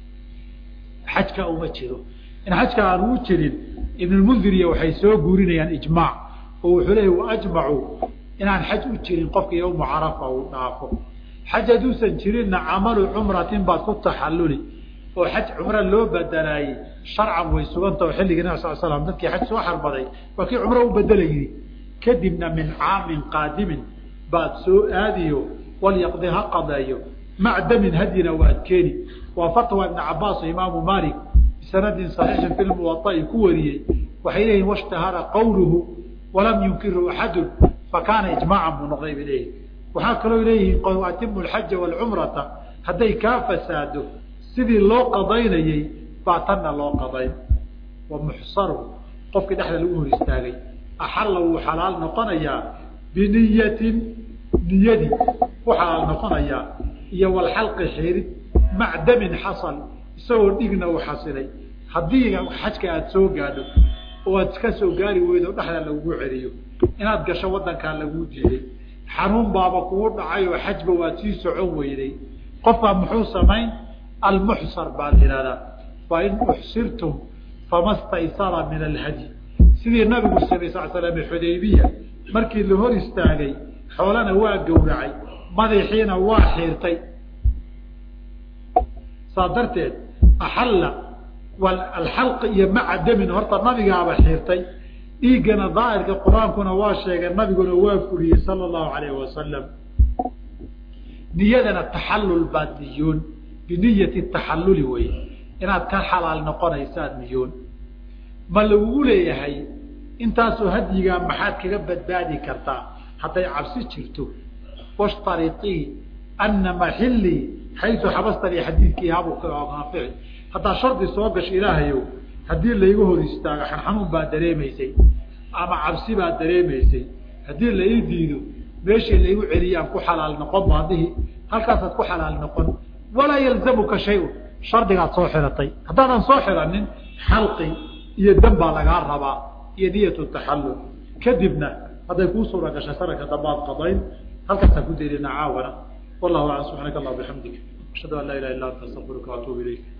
xajka uma jiro in xajka aan uu jirin ibnulmundiriya waxay soo guurinayaan ijmaac oo wuxuu leeyay waajmacuu inaan xaj u jirin qofka yowma carafa uu dhaafo xaj hadduusan jirinna camalu cumratin baad ku taxalluli oo xaj cumro loo badelaayey sharcan way sugantao xilligii nab sal slam dadkii xaj soo xarbaday waa kii cumro u bedelayidi kadibna min caamin qaadimin baad soo aadiyo walyaqdi ha qadeeyo mac damin hadyina waad keeni waa fatwa ibn cabaas imaamu malik bisanadin saxiixin fi lmuwaai ku wariyey waxay leeyihin washtahara qawluhu walam yunkiru axadun fakaana ijmaacan buu noqday bay leeyihin waxaa kaloo leeyihiin atimu alxaja waalcumrata hadday kaa fasaado sidii loo qadaynayey baa tanna loo qadayn wa muxsaru qofkii dhexda lagu hor istaagay axalla wuu xalaal noqonayaa biniyatin niyadii u xalaal noqonayaa iyo walxalqi xirid mac damin xasal isagoo dhigna uu xasilay haddii xajka aada soo gaadho oo aad ka soo gaari weydo dhexda lagugu celiyo inaad gasho wadankaa laguu diiday xanuun baaba kugu dhacay oo xajba waad sii socon weyday qofkaa muxuu samayn almuxsar baa la yihahdaa waa in uxsirtum fama staysara min alhadyi sidii nabigu samey sal slam xudaybiya markii la hor istaagay xoolana waa gowracay madaxiina waa xiirtay saa darteed axalla alxalqi iyo maca damin horta nabigaaba xiirtay dhiiggana daahirka qur-aankuna waa sheegay nabiguna waa fuliyey sala allahu alayh wasalam niyadana taxallul baad niyoon biniyati taxalluli wey inaad ka xalaal noqonaysaad niyoon ma lagugu leeyahay intaasoo hadyigaa maxaad kaga badbaadi kartaa hadday cabsi jirto washtariii ana maxilii xaytu xabastanii xadiidkii habu anfici haddaa shardi soo gasho ilaahayow haddii layga hor istaago xanxanuun baa dareemaysay ama cabsi baa dareemaysay haddii la ii diido meeshii laigu celiyaan ku xalaal noqon baadihi halkaasaad ku xalaal noqon walaa yalzamuka shay-un shardigaad soo xiratay haddaadan soo xiranin xalqi iyo dam baa lagaa rabaa iyo niyatu taxallul kadibna hadday kuu suura gashay sanadka dambaad qadayn halkaasaan ku daynana caawana wallahu aclam subxaanaka allah bixamdik ashhadu an laa ilaha illa anta astaqfiruka waatuubu ilayk